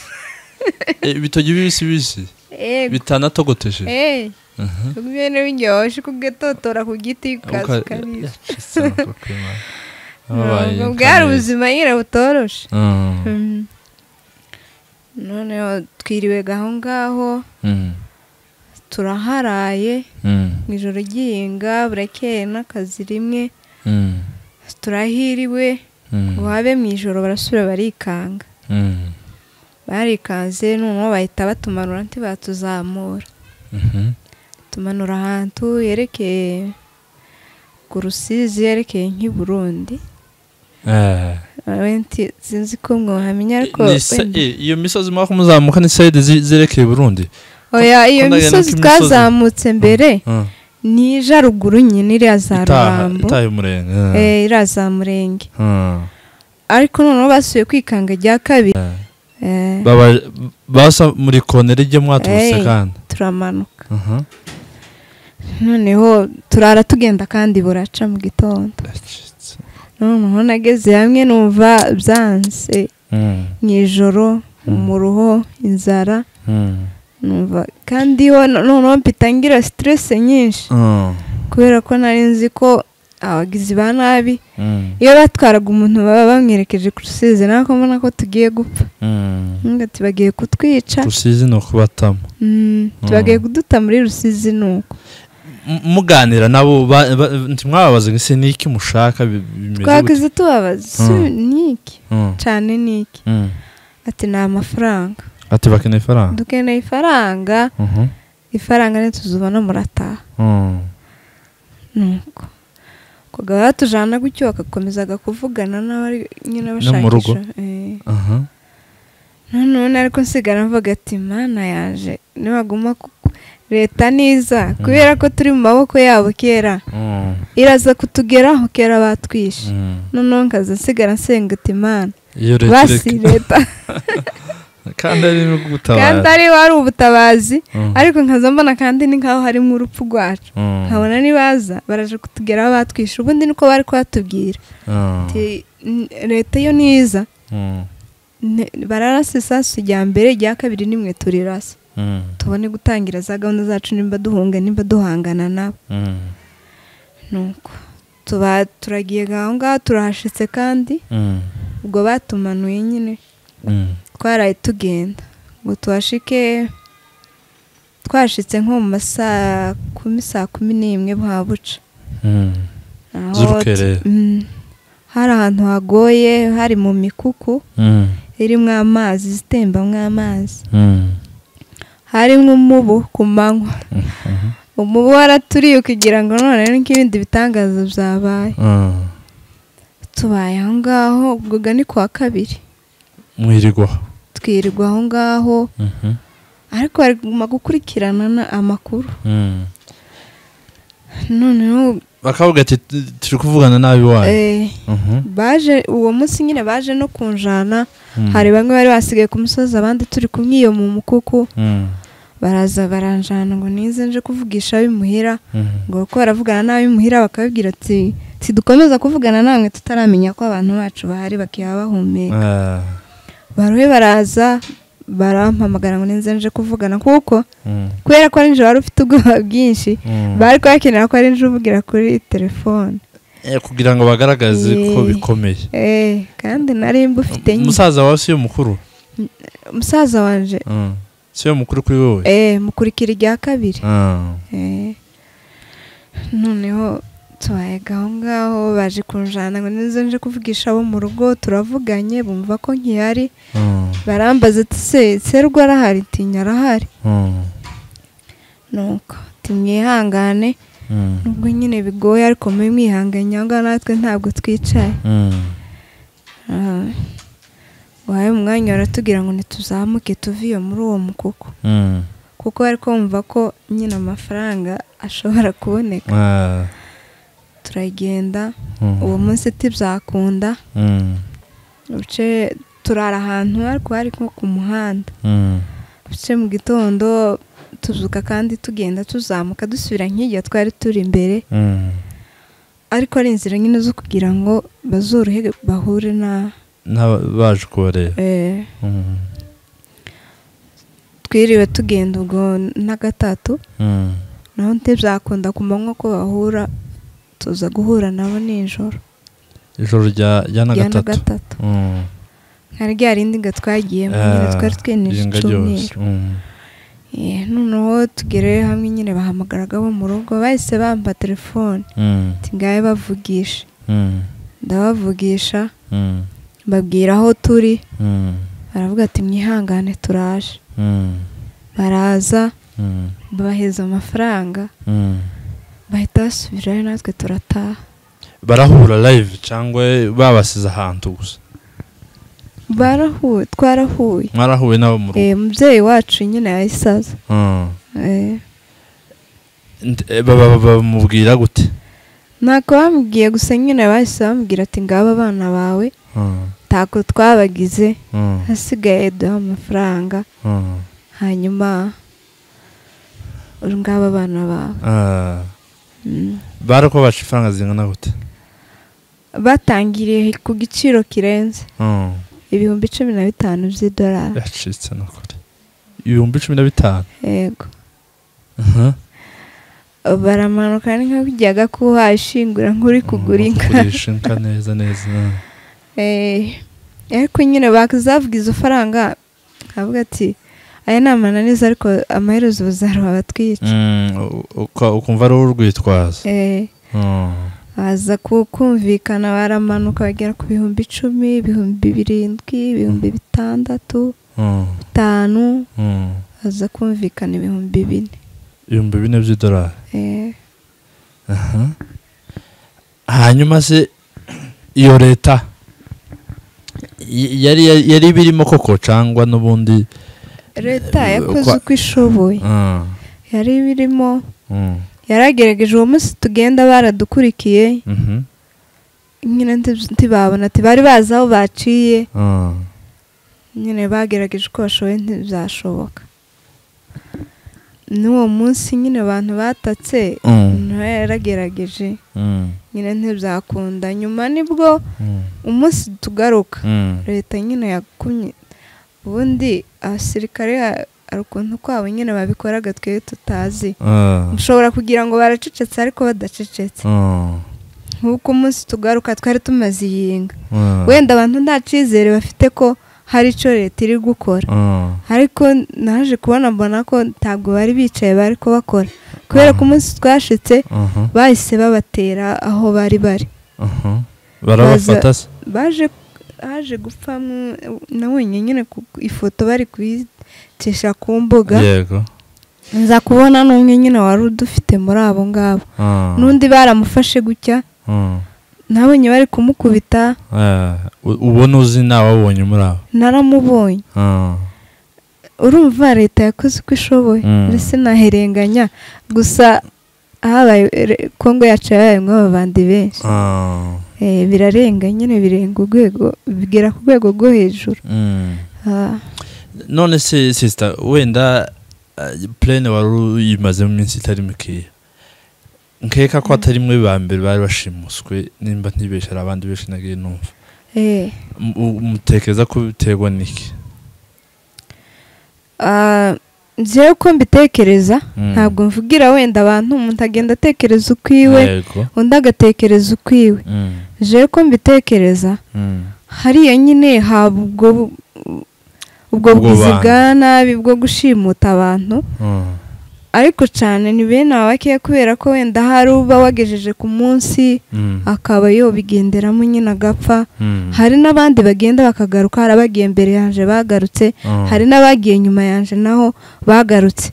Eh, ibitoki bibisi bibisi Eh, bitanatogoteje eh, Aha. ubwene biryoshye kugatotora ku giti ukaza Uka- ukarisha yacitse amaguru ku Imana. Ababaye Ubwo bwari kamere. ubuzima nyine butoroshe Mm. Mm. noneho twiriwe aho ngaho Mm. turaharaye Mm. mu ijoro ry'ihinga burakeye n'akazi rimwe Mm. turahiriwe Mm. wabe mu ijoro barasubira barikanga Mm. barikanze noneho bahita batumanura ntibatuzamura Mhm. tumanura ahantu yerekeye ku rusizi yerekeye nk'i Burundi Eh. Wewe nti- sinzi ko mwahamenya ariko Ni sa- wenda- eh, iyo misozi mwaka muzamuka ni sayidi zi- zerekeye Burundi oya iyo ko ndagenda misozi nk'imisozi. twazamutse mbere Mm. ni jaruguru nyine iriya za Itaha- ruhambo itaha y'umurenge. Mm. eh, iriya za murenge Mm. ariko noneho basuye kwikanga rya kabiri eh, Baba- basa muri koneri ijya mwaturutse Eh. kandi turamanuka Aha. noneho turara tugenda kandi buraca mu gitondo Yacitse. noneho nageze hamwe numva byanze Mm. mu ijoro Mm. mu ruho inzara Mm. numva kandi ho no- noneho mpita ngira siterese nyinshi Mm. kubera ko nari nzi ko abagizi ba nabi Mm. iyo batwaraga umuntu baba bamwerekeje ku rusizi nako mbona ko tugiye gupfa Mm. ngati bagiye kutwica rusizi ni ukubatamo Mm, tubagiye kuduta muri rusizi nuko M- muganira nabo ba- ba- ntimwababaze ngo ese ni iki mushaka bi- bimeze gute? twagize tubabaza si Mm. niki Mm. cyane niki Mm. ati ni amafaranga ati bakeneye ifaranga dukeneye ifaranga Mhm. ifaranga ntituzubona murataha Mm. nuko kugaba batujana gutyo bagakomezaga kuvugana n'abari nyine mu rugo. bashakisha Eh. Aha. nanone ariko nsigara mvuga ati mana yaje nibaguma ku- leta niza kubera ko turi mu maboko yabo kera Mm. iraza kutugeraho kera batwishe Mm. noneho nkaza nsigara nsenga ati imana iyo leta basi ireka- leta kandi ari no gutabara kandi ari wari ubutabazi Mm. ariko nkaza mbona kandi ni nk'aho harimo urupfu rwacu Mm. nkabona nibaza baraje kutugeraho batwishe ubundi niko bari kuhatubwira Mm. Ati, "N- leta yo niza Mm. ne- bararasa isasu rya mbere rya kabiri nimwe turirasa Mm. tubone gutangira za gahunda zacu nimba duhunga nimba duhangana nabo Mm. nuko tuba turagiye aho ngaho turahashitse kandi Mm. ubwo batumanuye nyine Mm. twaraye tugenda ngo tuhashike twashitse nko mu masaa kumi saa kumi n'imwe buca Mm. Aho Z'urukerera. tu- Mm. hari ahantu hagoye hari mu mikuku Mm. irimo amazi itembamo amazi Mm. harimo umubu ku manywa Mhm. umubu waraturiye ukigira ngo none nk'ibindi bitangaza byabaye Mm. tubaye aho ngaho ubwo ni kuwa kabiri mwirigwaho twirirwa aho ngaho Mhm. ariko baguma gukurikirana na- amakuru Mm. noneho bakavuga ati turi kuvugana nabi wayo eh, Mhm. baje uwo munsi nyine baje no kunjana Mm. hari bamwe bari basigaye ku musozi abandi turi kumwe iyo mu mukuku Mm. baraza baranjana ngo nize nje kuvugisha ab'imuhira Mhm. ngo kuko baravugana n'ab'imuhira bakababwira ati tidukomeza kuvugana namwe tutaramenya ko abantu bacu bahari bakaba bahumeka Ah. baruhe baraza barampamagara ngo nize nje kuvugana kuko Mm. kubera ko ari nijoro wari ufite ubwoba bwinshi Mm. bari kubakenera ko ari nijoro uvugira kuri telefone Eh, kugira ngo bagaragaze ko Eh. bikomeye Eh, kandi nari mbufite nyine. umusaza wawe siyo mukuru umusaza wanje Mm. siyo mukuru kuri wowe eh, mukurikira irya kabiri Ah. Eh, noneho tubayaga aho ngaho baje kunjana ngo nizo nje kuvugisha abo mu rugo turavuganye bumva ko nkihari Mm. barambaza ati se serwa arahari tinya arahari Mm. nuko timwihangane Mm. nubwo nyine bigoye ariko mube mwihanganye aho ngaho natwe ntabwo twicaye Mm. Ah. wahaye umwanya baratubwira ngo ntituzamuke tuve iyo muri uwo mukuku Mm. kuko bari kumva ko nyine amafaranga ashobora kuboneka Ah. turagenda Mm. uwo munsi tibyakunda Mm. ibice turara ahantu ariko hari nko ku muhanda Mm. ibice mu gitondo tuzuka kandi tugenda tuzamuka dusubira nk'ijya twari turi imbere Mm. ariko ari inzira nyine zo kugira ngo bazorohe bahure na N'aba- baje kubareba eh, Mm. twiriwe tugenda ubwo na gatatu Mm. naho ntibyakunda ku manywa ko bahura tuza guhura nabo nijoro ijoro rya rya na rya na gatatu gatatu Mm. hari rya rindi ngo twagiyemo nyine Ah, twari twenije iringa ryose. icyumweru Mm. Eh, noneho tugere hamwe nyine bahamagaraga bo mu rugo bahise bamba telefone Mm. ati ngahe bavugisha Mm. ndabavugisha Mm. mbabwira aho turi Mm. baravuga ati mwihangane turaje Mm. baraza Mm. babaheza amafaranga Mm. bahita basubirayo natwe turataha barahura live cyangwa babasize ahantu gusa barahuye twarahuye mwarahuye n'abo mu rugo Eh, umubyeyi wacu nyine yahise aza Mm. Eh, Nd- eh, baba- baba- bamubwira gute ntako bamubwiye gusa nyine bahise bamubwira ati ngaba abana bawe Mm. ntako twabagize Mm. hasigaye duha amafaranga Mm. hanyuma uri ngabo abana bawe Ah. Mm. bari kubabaca ifaranga zingana gute batangiriye ku giciro kirenze Mm. ibihumbi cumi na bitanu by'idolari yacitse ni ukuri ibihumbi cumi na bitanu yego Mhm. baramanuka ni nka bijyaga kuha ishingura nk'uri kugura inka Kugurisha inka neza neza Eh, ariko nyine bakazavuga izo faranga nkavuga ati aya ni amananiza ariko amaherezo bazaruha batwica Mm, uka- ukumva ari urwitwazo Eh, Mm. baza ku- kumvikana baramanuka bagera ku bihumbi icumi ibihumbi birindwi ibihumbi bitandatu Mm. bitanu Mm. baza kumvikana ibihumbi bine ibihumbi bine by'idolari Eh, Aha. hanyuma se iyo leta y- yari yari birimo koko cyangwa n'ubundi leta Eh, yakoze kwa- uko ishoboye Mm. yari birimo Mm. yaragerageje uwo munsi tugenda baradukurikiye Mhm. nyine ntib- ntibabona ati bari bazi aho baciye Mm. nyine bagerageje uko bashoboye ntibyashoboka n'uwo munsi nyine abantu batatse Mm. nawe yaragerageje Mm. nyine ntibyakunda nyuma nibwo Mm. umunsi tugaruka Mm. leta nyine yakumye ubundi abasirikare ha- hari ukuntu kwabo nyine babikoraga twe tutazi Ah. ushobora kugira ngo baracecetse ariko badacecetse Mm. nk'uko umunsi tugaruka twari tumaze iyinga Mm. wenda abantu nta cyizere bafite ko hari icyo leta iri gukora Mm. ariko naje kubona mbona ko ntabwo bari bicaye bari kubakora kubera ko umunsi twashitse Aha. bahise babatera aho bari bari Aha. barabafata se baje haje gupfa na wenyine nyine ku ifoto bari kuyitesha ku mbuga yego nza kubona n'umwe nyine wari udufite muri abo ngabo Ah. n'undi baramufashe gutya Mm. nabonye bari kumukubita Ah, u- ubona uzi nta wabonye muri abo naramubonye Ah. urumva leta yakoze uko ishoboye Mm. mbese naherenganya gusa habaye re- kongo yacu yabayemo ababandi benshi Ah, Eh, birarenga nyine birenga urwego bigera ku rwego rwo hejuru mm. Ah, none se sisita wenda purene wari uyimazemo iminsi itari mikeya nkeka ko atari mwe ba mbere bari bashimuswe nimba ntibeshe hari abandi benshi nagiye numva eh. M- u- mutekereza ko biterwa n'iki Ah, njyewe uko mbitekereza Mm. ntabwo mvugira wenda abantu umuntu agenda atekereza ukwiwe Yego. undi agatekereza ukwiwe Mm, jewe ko mbitekereza mm, hariya nyine haba ubwo bu- ubwo Ubwo bwizi banga. bwa nabi bwo gushimuta abantu mm, ariko cyane ni bene aba bakeya kubera ko wenda hari uba wagejeje ku munsi mm, akaba yobigenderamo nyine agapfa mm, hari n'abandi bagenda bakagaruka hari abagiye mbere yanje bagarutse mm. hari n'abagiye nyuma yanje naho bagarutse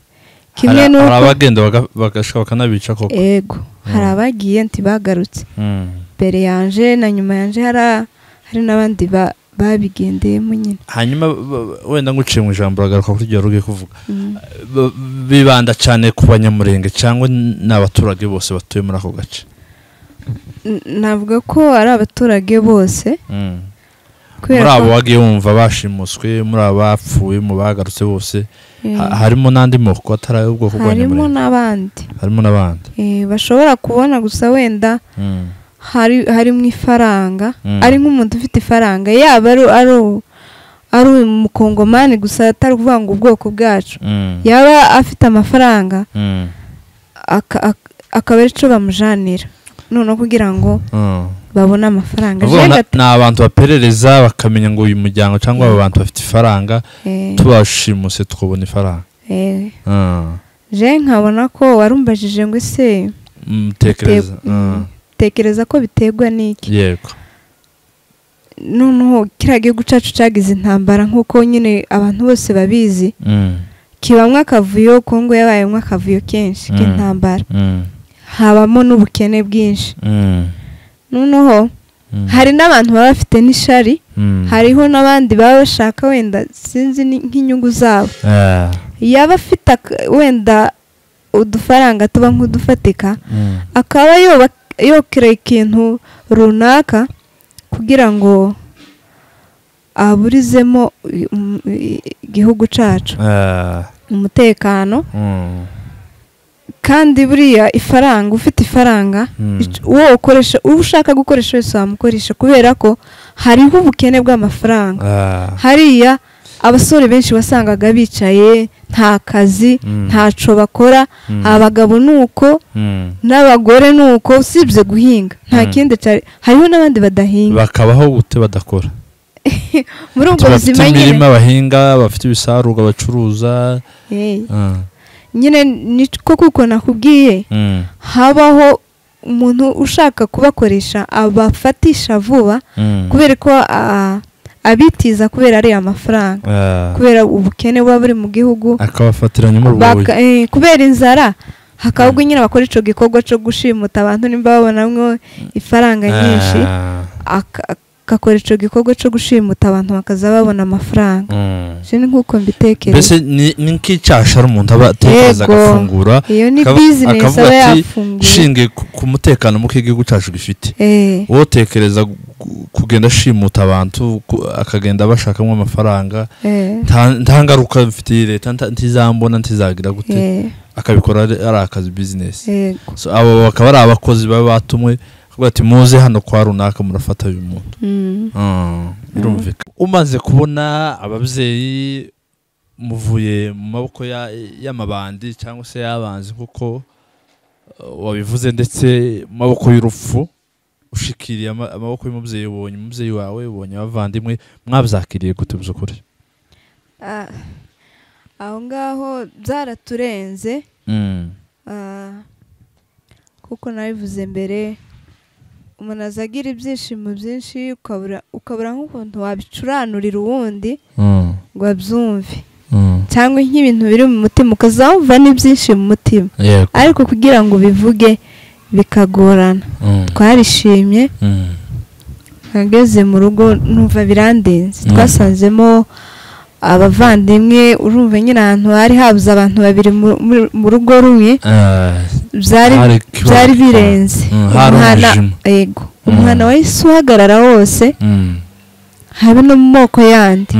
kimwe Hari- hari n'uko abagenda baga- bagashika bakanabica koko yego hari abagiye nti bagarutse Mm. mbere yanje na nyuma yanje hari a- hari n'abandi ba- babigendeyemo nyine hanyuma b- b- wenda nguciye mu ijambo uragaruka kuri ibyo wari ugiye kuvuga Mm. B- bibanda cyane ku banyamurenge cyangwa n- ni abaturage bose batuye muri ako gace N- navuga ko ari abaturage bose Mm. muri kubera ko abo wagiye wumva bashimuswe muri abo bapfuye mu bagarutse bose eh, ha- harimo n'andi moko atari harimo ay'ubwoko bw'abanyamurenge n'abandi harimo n'abandi Eh, bashobora kubona gusa wenda Mm. hari harimo ifaranga Mm. ari nk'umuntu ufite ifaranga yaba ari ari u- ari umukongomani gusa atari ukuvuga ngo ubwoko bwacu Mm. yaba afite amafaranga Mm. aka- ak- akaba ari cyo bamujanira noneho kugira ngo Mm. babone amafaranga Uvuga Mbega na- ni abantu baperereza bakamenya ngo uyu muryango cyangwa aba bantu bafite ifaranga t- eh, tubashimuse tukabona ifaranga eh, Mm. je nkabona ko warumbajije ngo ese mutekereza Bite- mm, tekereza ko biterwa n'iki yego noneho kiriya gihugu cyacu cyagize intambara nk'uko nyine abantu bose babizi Mm. kibamwo akavuyo kongo yabayemo akavuyo kenshi Mm. k'intambara Mm. habamo n'ubukene bwinshi Mm. noneho Mm. hari n'abantu baba bafite n'ishari Mm. hariho n'abandi baba bashaka wenda sinzi ni- nk'inyungu zabo Ah. yaba afite ak- wenda udufaranga tuba nk'udufatika Mm. akaba yoba- yokira ikintu runaka kugira ngo aburizemo i- um- i- igihugu cyacu Ah. umutekano Mm. kandi buriya ifaranga ufite ifaranga Mm. Ic- uwo ukoresha uwo ushaka gukoresha wese wamukoresha kubera ko hariho ubukene bw'amafaranga Ah. hariya abasore benshi wasangaga bicaye nta kazi Mm. ntaco bakora Mm. abagabo ni uko Mm. n'abagore ni uko usibye guhinga nta Mm. kindi cyari hariho n'abandi badahinga bakabaho gute badakora muri ubwo bafite buzima nyine imirima bahinga bafite ibisarurwa bacuruza Eh, Ah. nyine niko kuko nakubwiye Mm. habaho umuntu ushaka kubakoresha abafatisha vuba Mm. kubera ko ah, abitiza kubera ariya mafaranga Ah. kubera ubukene buba buri mu gihugu akabafatiranya muri ubwo buryo Baka- eh, kubera inzara hakaba ubwo nyine bakora icyo gikorwa cyo gushimuta abantu nimba babonamwo ifaranga nyinshi Ah. aka- agakora icyo gikorwa cyo gushimuta abantu bakaza babona amafaranga Mm. Je ni nk'uko mbitekereza mbese ni ni nk'icyashara umuntu aba atekereza Yego. agafungura iyo ni akaba- bizinesi akavuga aba ati, yafunguye shingiye ku- ku mutekano muke igihugu cyacu gifite Eh, wowe utekereza gu- kugenda ashimuta abantu ku- akagenda bashakamo amafaranga eh, nta- nta ngaruka mfitiye leta nta- ntizambona ntizagira gute eh, akabikora ari ari akazi bizinesi yego. So, abo bakaba ari abakozi baba batumwe kuvuga ati muze hano kwa runaka murafata uyu muntu Mm, birumvikana umaze kubona ababyeyi muvuye mu maboko ya- y'amabandi cyangwa se y'abanzi kuko uh, wabivuze ndetse mu maboko y'urupfu ushikiriye ama- amaboko y'umubyeyi ubonye umubyeyi wawe ubonye abavandimwe mwabyakiriye gute by'ukuri ah, aho ngaho byaraturenze Ah, kuko nabivuze mbere umuntu aza agira ibyishimo byinshi ukabura ukabura nk'ukuntu wabicuranurira uwundi Mm, ngo abyumve mm. cyangwa nk'ibintu biri mu mutima ukazamva n'ibyinshi mu mutima yego ariko kugira ngo ubivuge bikagorana Mm, twarishimye mm, ageze mu rugo numva birandenze Mm. twasanzemo abavandimwe urumva nyine ahantu hari habuze abantu babiri mu rugo rumwe byari birenze umwana yego umwana wahise uhagarara wose habe no mu moko yandi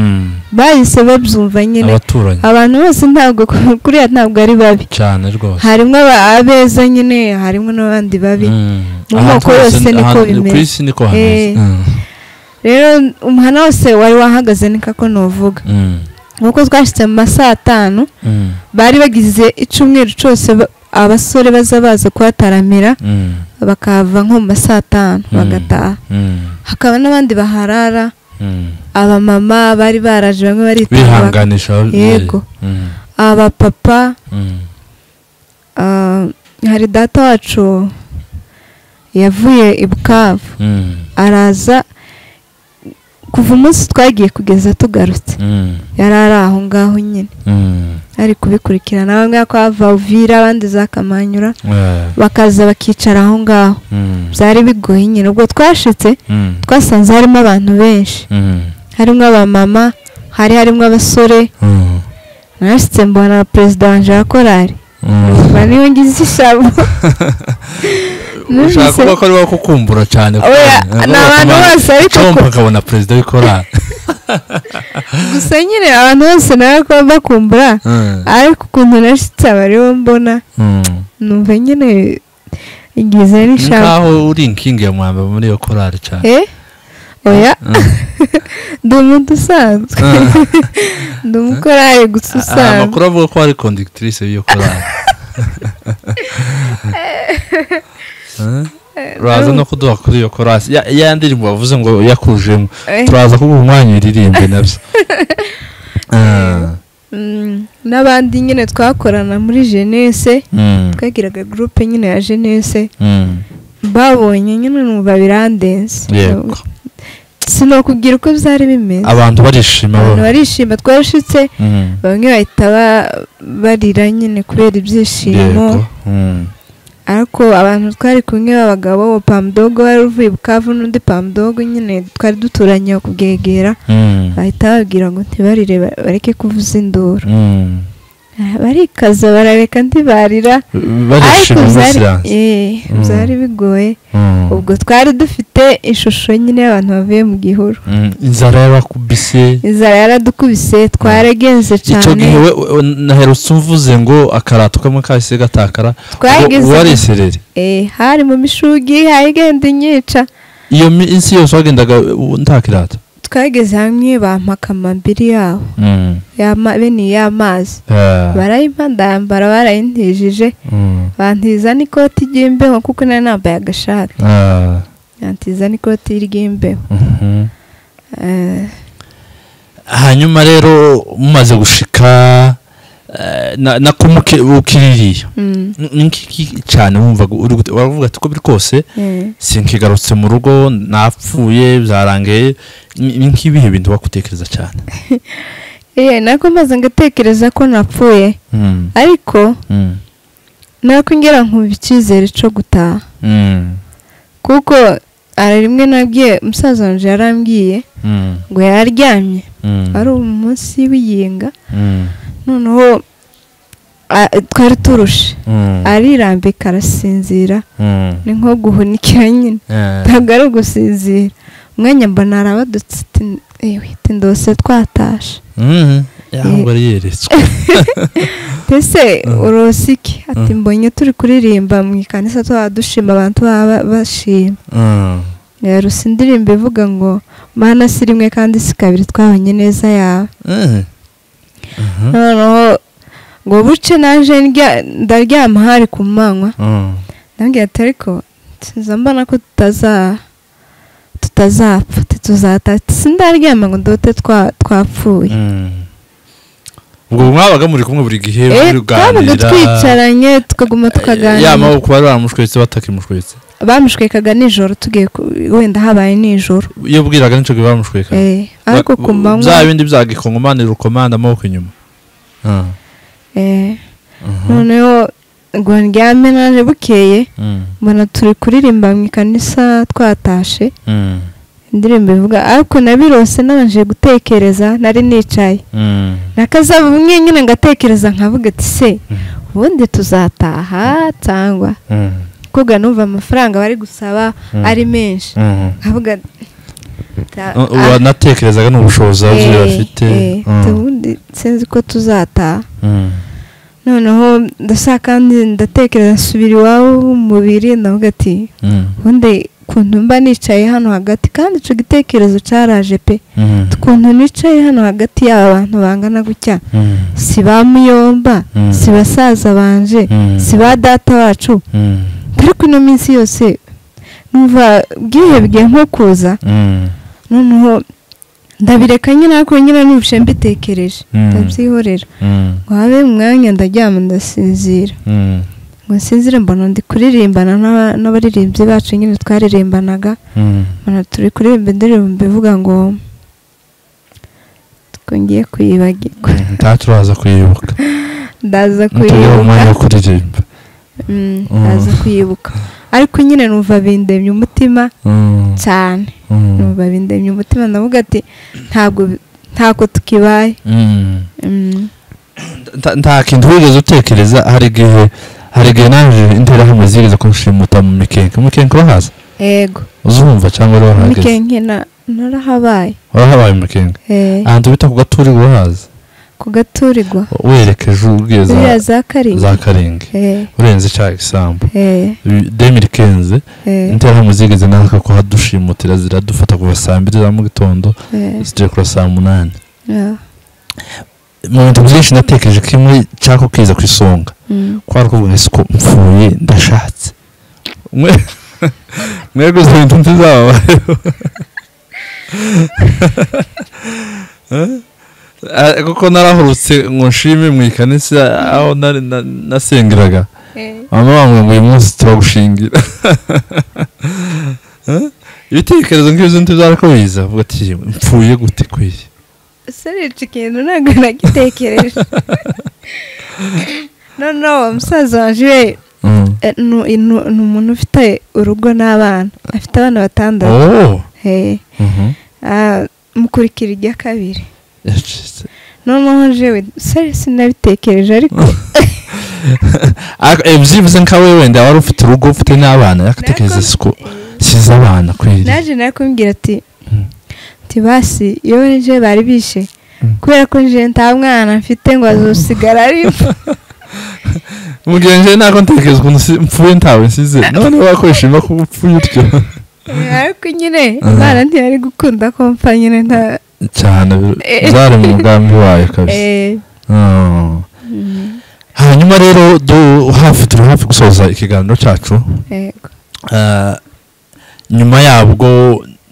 bahise babyumva nyine abaturanyi abantu bose ntabwo kuriya ntabwo ari babi cyane rwose harimo abeza nyine harimo n'abandi babi mu moko yose niko ku bimeze isi niko hameze Eh. rero umuhanda wose wari wahagaze ni kako nuvuga nk'uko twashyitse mu ma saa tanu bari bagize icyumweru cyose ba- abasore baza baza kuhataramira bakava nko mu ma saa tanu Mm. bagataha hakaba n'abandi baharara abamama bari baraje bamwe baritaga baka- bihanganisha ababyeyi. Yego. Mm, abapapa mm, ah, hari data wacu yavuye i bukavu mm, araza kuva umunsi twagiye kugeza tugarutse mm, yari ari aho ngaho nyine mm. ari kubikurikirana bamwe kwa vavira abandi za kamanyura Eh, bakaza bakicara aho ngaho mm, byari bigoye nyine ubwo twashitse mm, twasanze harimo abantu benshi mm, harimo abamama hari harimo abasore mm, narashyitse mbona na perezida wanjye wa korari mm. mba niyo ngize ishabo ushaka Numvise- kuba ko ariwo kukumbura cyane Oya, ni abantu bose ariko kumva ku- akabona perezida w'ikorari gusa nyine abantu bose nawe kuba bakumbura ariko ukuntu nashyitse aba aribo mbona numva nyine ngize n'ishabo nkaho uri inkingi ya mwamba muri iyo korari cyane Eh? oya Mm. ndi umuntu usanzwe ndi umukorari gusa Aha, usanzwe amakuru avuga ko ari conductrice y'iyo korari Eh? uraza no kuduha kuri iyo korasi ya ya ndirimbo wavuze ngo yakujemo Eh. turaza kuguha umwanya uririmbe nabyo Ah, Mm, n'abandi nyine twakorana muri jenese mm, twagiraga gurupe nyine ya jenese mm, babonye nyine numva birandenze yego sinokubwira uko byari bimeze abantu barishima bo abantu barishima twarashitse Mm, bamwe bahita ba- barira nyine kubera ibyishimo yego Mm, ariko abantu twari kumwe b'abagabo pamudogo wari uvuye bukavu n'undi pamudogo nyine twari duturanye aho kubwegera mm, bahita bababwira ngo ntibarire ba- bareke kuvuza induru mm. Ah, barikaza barareka ntibarira barishima byari umusiranzi eh, Mm. byari bigoye ubwo twari dufite ishusho nyine y'abantu bavuye mu gihuru inzara y'abakubise inzara yaradukubise twaragenze icyo cyane gihe we- we- naherutse umvuze ngo akarato kamwe kahise gatakara twageze wari isereri eh, hari mu mishugi hagenda inyica iyo mi- isi yose wagendaga u- nta kirato twageze hamwe bampa akamambiri yabo yama- bene y'amazi Eh, barayimpa ndayambara barayintijije mm, bantiza n'ikoti ry'imbeho kuko nari nambaye agashati eh, bantiza n'ikoti ry'imbeho mhm. Eh, hanyuma rero mumaze gushika eh, na- na kumuke ukiririye mm, nkiki cyane wumvaga uri gute- waravuga ati uko biri kose eh. sinkigarutse mu rugo napfuye byarangiye ni ni nk'ibihe bintu bagutekereza cyane Eh, nako maze ngatekereza ko napfuye Mm, ariko mm, nako ngera nkumva icyizere cyo gutaha mm, kuko hari rimwe nabwiye musaza wanje yarambwiye mm, ngo yaryamye mm, ari umunsi w'iyinga mm, noneho ah, twari turushe mm, arirambika arasinzira mm, ni nko guhunikira nyine eh, ntabwo ari ugusinzira umwanya mbona harabadutse tindose twatashe mm, ahubwo ari yeretswe mbese urosiki ati Mm. mbonye turi kuririmba mu ikanisa tuba dushima abantu baba bashima Mm, yarusa indirimbo ivuga ngo mana si rimwe kandi si kabiri twabonye neza yawe eh, noneho ngo buce naje ndya- ndaryama hari ku manywa mm, ndabwira ati ariko nsize mbona ko tutaza tutazapfa ati tuzata ati sindaryama ngo ndote twa- twapfuye mm. ubwo mwabaga muri kumwe buri gihe Eh, twabaga muganira twicaranye tukaguma tukaganira yamaboko bari baramushwetse batakimushwetse bamushwekaga nijoro tugiye ku- wenda habaye nijoro iyo bwiraga nico gihe baramushweka Eh, ariko ku manywa bya bindi bya gikongomanira urukomanda amaboko inyuma Ah, eh, mhm, noneho ngo ndyame naje bukeye mm, mbona turi kuririmba mu ikanisa twatashe mm. indirimbo ivuga ariko nabirose nabanje gutekereza nari nicaye nakazaba bumwe nyine ngatekereza nkavuga ati se ubundi tuzataha cyangwa kuga numva amafaranga bari gusaba ari menshi nkavuga wanatekerezaga ni ubushobozi ababyeyi bafite ubundi sinzi ko tuzataha noneho ndashaka kandi ndatekereza nsubira iwabo w'umubiri ndavuga ati ubundi ukuntu mba nicaye hano hagati kandi icyo gitekerezo cyaraje pe ukuntu nicaye hano hagati y'aba bantu bangana gutya si ba muyomba si basaza banje si ba data bacu ariko ino minsi yose numva bwihebwe nko kuza noneho ndabireka nyine ariko nyine nubushe mbitekereje ndabyihorera ngo habe umwanya ndaryama ndasinzira ngo nsinzire mbona ndi kuririmbana n'abaririmbyi bacu nyine twaririmbanaga mbona turi kuririmba indirimbo ivuga ngo twongeye kuyibagirwa nta turaza kuyibuka ndaza tugira umwanya wo kuyibuka kuririmba ndaza kuyibuka ariko nyine numva bindemye umutima cyane numva bindemye umutima ndavuga ati ntabwo ntako tukibaye Mm. Nta- nta kintu wigeze utekereza hari igihe hari igihe naje interahamwe zigeze kunshimuta mu mikenke umukenke urahaza ego uzumva cyangwa wari warahageze mikenke na- narahabaye warahabaye umukenke Eh, ahantu bita ku gaturi urahaza ku gaturirwa werekeje ubwiye za- ziriya za karindwi za karinga Eh, urenze cya isambu eh, demiri kenze eh, interahamwe zigeze natwe kuhadushimutira ziradufata kuva saa mbiri za mu gitondo eh, zigera kuri saa munani yeah, mu bintu byinshi natekereje kimwe cyako kiza ku isonga mm, kwari kuvuga isuku mpfuye ndashatse Mwe- mwebwe izo bintu ntizababayeho Eh? Ah, kuko narahurutse ngo nshime mu ikanisa aho nari na- nasengeraga eh, mama wangu ngo uyu munsi turagushingira Eh? ibitekerezo nk'ibyo ntibizarako biza avuga ati mpfuye gute kwiye sorry, iki kintu ntabwo nagitekereje noneho uwo musaza wanje we Mm. eh, nu- nu- ni umuntu ufite urugo n'abana afite abana batandatu Oh. Eh, Mhm. ah, mukurikira irya kabiri Yacitse. noneho jewe sari sinabitekereje ariko Ariko, eh, byibuze nka we wenda wari ufite urugo ufite n'abana yakatekereza isuku size abana kwiri naje nawe kumbwira ati Mm. ati basi iyo nje bari bishe Mm. kubera ko nje nta mwana mfite ngo azosigara ari mugihe nje ntabwo ntekereza ukuntu si- mpfuye ntawe nsize none wakwishima ko upfuye utyo ariko nyine Ah. imana ntiyari gukunda ko mfa nyine nta cyane Eh. byari mu mugambi wayo kabisa Eh, Ah. mm, hanyuma rero du- hafi turi hafi gusoza ikiganiro cyacu yego. Ah, nyuma yabwo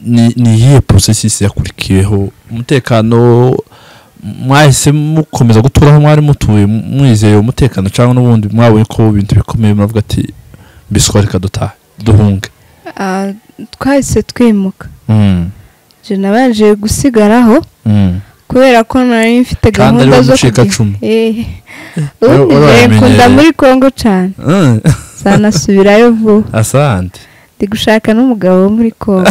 ni ni iyihe porosesisi yakurikiyeho umutekano mwahise mukomeza gutura aho mwari mutuye mu- mwizeye umutekano cyangwa n'ubundi mwabonye ko ibintu bikomeye muravuga ati biswa reka dutahe duhunge Ah, twahise twimuka Mm, je nabanje gusigaraho mm. kubera ko nari mfite kandi ari gahunda zo kujya mucikacumu Eh, Wari- ubundi wari ngiye nkunda wamenyereye. muri congo cyane Mm, zanasubirayo vuba asante ndi gushaka n'umugabo wo muri congo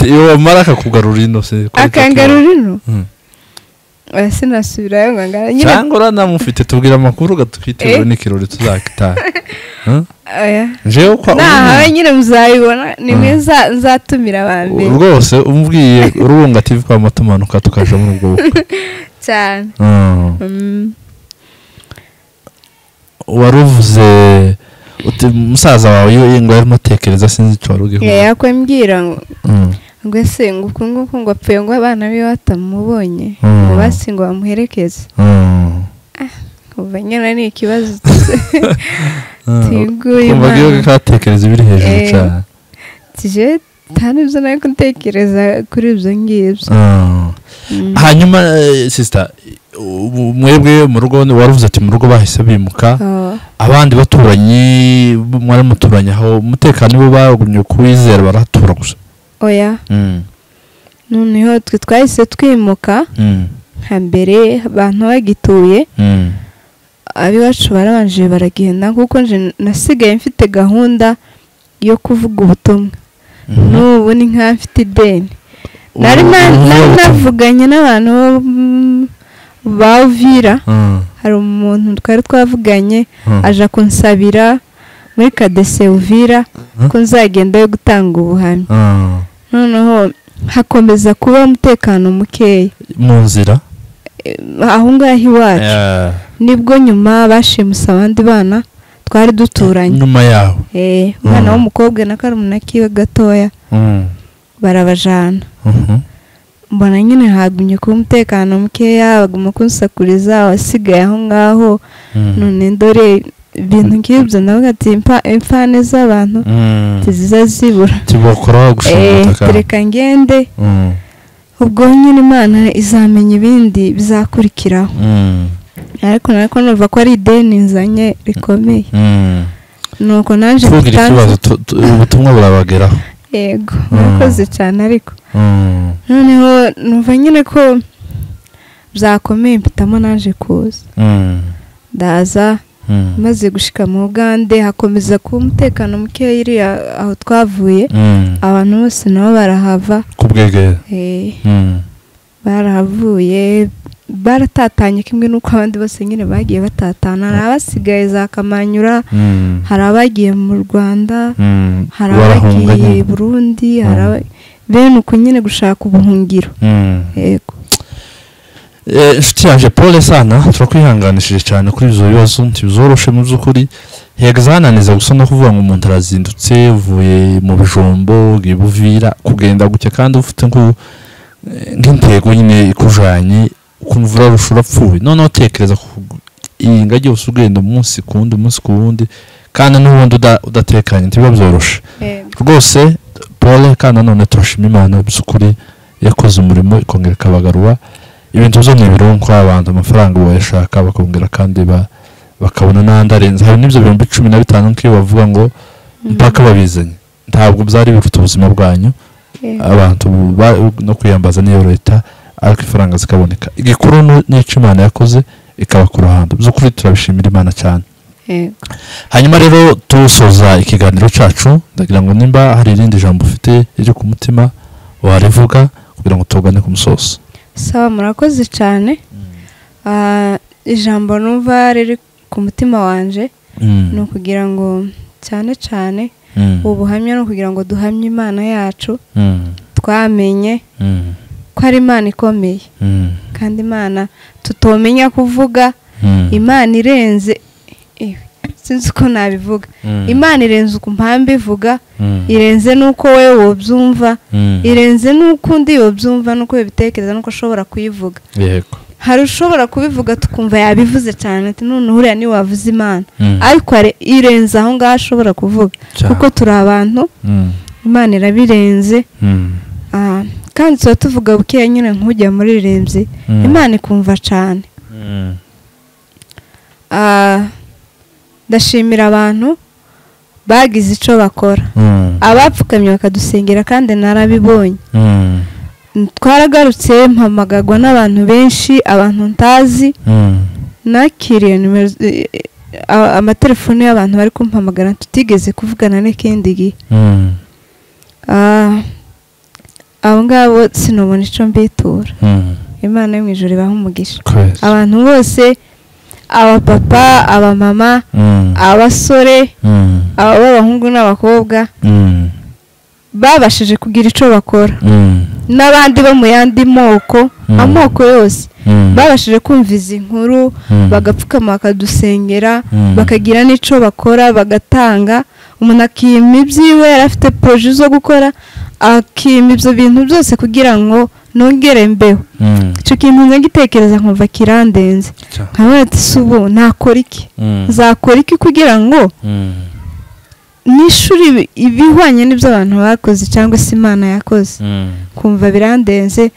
iyo wamara akakugarura ino se kuri akangarura ino Mm. oya sinasubirayo ngo angana tatu. nyine cyangwa uranamufite tubwira amakuru ugatwitegura Eh. n'ikirori tuzakitaha Mm? oya jewe kwa nahawe nyine muzabibona nimwe Mm. nzatumira abambere rwose umubwiye urubunga TV kwa matumanuka tukaja muri ubwo bukwe cyane Mm. Mm, waruvuze uti musaza wawe iyo ngo yarimo atekereza sinzi icyo wari ugiye ya kuvuga." yakwambwira ngo Mm. ngo ese ngo uku nguku ngo apfuye ngo abana biwe batamubonye Mm. ngo basi ngo bamuherekeze Mm. kuva nyine ni ikibazo Mm. tiguye kumva ko iyo imana katekereza ibiri hejuru Eh. cyane tije nta n'ibyo nari gutekereza kuri ibyo ngibyo Mm. Mm. hanyuma eh, sister ubu mwebwe mu rugo ni- waruvuze ati mu rugo bahise bimuka Oh, abandi baturanyi mwari muturanye aho umutekano bo bagumye kuwizera barahatura gusa oya Mm. noneho twe twahise twimuka Mm. hambere abantu bagituye Mm. abiwacu barabanje baragenda kuko nje nasigaye mfite gahunda yo kuvuga ubutumwa n'ubu ni nk'abafite ideni nari navuganye n'abantu bavira hari umuntu twari twavuganye aje kunsabira muri kadese uvira ko nzagenda yo gutanga ubuhamya noneho hakomeza kuba umutekano mukeya mu nzira aho ngaho iwacu nibwo nyuma bashimuse abandi bana twari duturanye nyuma yaho umwana w'umukobwa na karumuna kiwe gatoya barabajana mbona nyine hagumye kuba umutekano mukeya baguma kunsakuriza abasigaye aho ngaho none dore ibintu nk'ibyo navuga ati imfane z'abantu ntiziza zibura tibakora gushaka tereka ngende ubwo nyine imana izamenya ibindi bizakurikiraho ariko nariko numva ko ari ideni nzanye rikomeye nuko naje tugira ikibazo ubutumwa burabageraho yego murakoze cyane ariko noneho numva nyine ko byakomeye mpitamo naje kuza ndaza maze gushika mu bugande hakomeza kuba umutekano mukeya iriya aho twavuye abantu bose nabo barahava ku bwegera barahavuye baratatanye kimwe n'uko abandi bose nyine bagiye batatana hari abasigaye za kamanyura hari abagiye mu rwanda hari abagiye burundi bene uku nyine gushaka ubuhungiro yego inshuti yaje pole sana turakwihanganishije cyane kuri ibyo bibazo ntibizoroshe mu by'ukuri hega hananiza gusa no kuvuga ngo umuntu arazindutse uvuye mu bijombo bwibuvira kugenda guke kandi ufite nk'intego nyine ikujanye ukumva urarusha urapfuye noneho utekereza iyi ngagi yose ugenda umunsi ku wundi umunsi ku wundi kandi n'ubundi udatekanye ntibiba byoroshe rwose pole kandi nanone turashima imana by'ukuri yakoze umurimo ikongera ikabagarura ibintu byo ni ibirungu abantu amafaranga bayashaka bakongera kandi bakabona n'andi arenze hari n'ibyo bihumbi cumi na bitanu nk'iyo bavuga ngo mpaka babizanye ntabwo byari bifite ubuzima bwanyu abantu no kwiyambaza n'iyo leta ariko ifaranga zikaboneka igikuru n'icyo imana yakoze ikaba ku ruhando by'ukuri turabishimira imana cyane hanyuma rero tusoza ikiganiro cyacu ndagira ngo nimba hari irindi jambo ufite riri ku mutima warivuga kugira ngo tugane ku musozo sawa murakoze cyane ijambo numva riri ku mutima wanje ni ukugira ngo cyane cyane ubu buhamya ni ukugira ngo duhamye imana yacu twamenye ko ari imana ikomeye kandi imana tutomenya kuvuga imana irenze sinzi uko nabivuga imana irenze uku mpamvu ivuga irenze n'uko we wobyumva irenze n'uko undi wobyumva n'uko wibitekereza n'uko ashobora kuyivuga hari ushobora kubivuga tukumva yabivuze cyane ati none huriya niwe wavuze imana ariko irenze aho ngaho ashobora kuvuga kuko turi abantu imana irabirenze kandi tuba tuvuga bukeya nyine nk'ujya muri rembye imana ikumva cyane ndashimira abantu bagize icyo bakora abapfukamye bakadusengera kandi narabibonye twaragarutse mpamagagwa n'abantu benshi abantu ntazi nakiriye amatelefoni y'abantu bari kumpamagara tutigeze kuvugana n'ikindi gihe abo ngabo sinubona icyo mbitura imana yo mu ijoro ibaha umugisha abantu bose abapapa abamama abasore ab'abahungu n'abakobwa babashije kugira icyo bakora n'abandi bo mu yandi moko amoko yose babashije kumva izi nkuru bagapfukama bakadusengera bakagira n'icyo bakora bagatanga umuntu akima ibyiwe yari afite poroje zo gukora akima ibyo bintu byose kugira ngo nongere mbeho icyo kintu nkagitekereza nkumva kirandenze nkabona ati si ubu nakora iki nzakora iki kugira ngo n'ishuri ibihwanye n'ibyo abantu bakoze cyangwa se imana yakoze kumva birandenze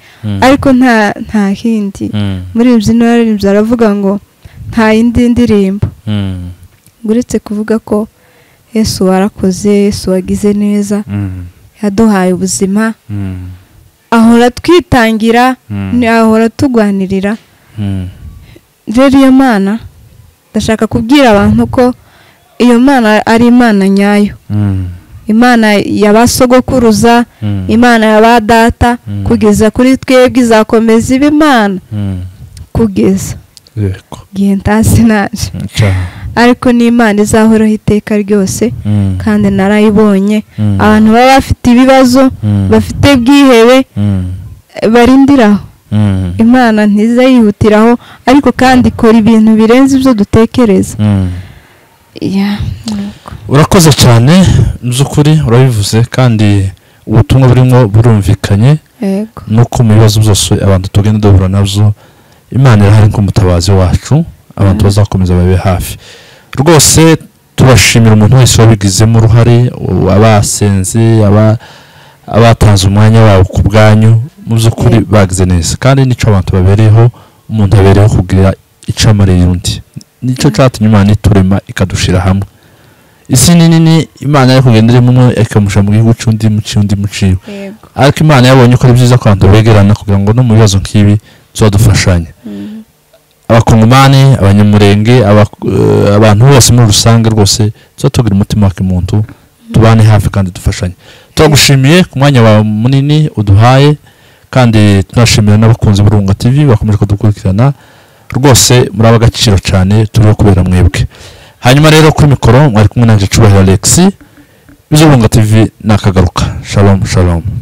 ariko nta hindi muri ibi byino yaririmbye aravuga ngo nta yindi ndirimbo uretse kuvuga ko yesu warakoze yesu wagize neza yaduhaye ubuzima ahora twitangira ahora tugwanirira rero iyo mana ndashaka kubwira abantu ko iyo mana ari imana nyayo imana ya ba sogokuruza imana ya ba data kugeza kuri twebwe izakomeza iba imana kugeza yego igihe ntasi naje ariko ni imana izahoraho iteka ryose kandi narayibonye abantu baba bafite ibibazo bafite bwihebe barindiraho imana ntizayihutiraho ariko kandi ikora ibintu birenze ibyo dutekereza urakoze cyane by'ukuri urabivuze kandi ubutumwa burimo burumvikanye nuko mu bibazo byose abantu tugenda duhura nabyo imana irahari nk'umutabazi wacu abantu bazakomeza babe hafi rwose turashimira umuntu wese wabigizemo uruhare abasenze abatanze umwanya wabo ku bwanyu mu by'ukuri bagize neza kandi nicyo abantu babereyeho umuntu abereyeho kugira icamariye undi nicyo cyatumye imana iturema ikadushyira hamwe isi ni nini imana yo kugenda irimo umwe ikamushyira mu gihugu cy'undi muci undi muciwe ariko imana yabonye ko ari byiza ko abantu begerana kugira ngo no mu bibazo nk'ibi tuzadufashanye abakongomani abanyamurenge abantu bose muri rusange rwose tuba tugira umutima wa kimuntu tubane hafi kandi dufashanye turagushimiye ku mwanya wawe munini uduhaye kandi tunashimira n'abakunzi burunga tv bakomeje kudukurikirana rwose muri ab'agaciro cyane turiho kubera mwebwe hanyuma rero kuri mikoro mwari kumwe nanjye cyubahiro alex bizurunga tv nakagaruka shalom shalom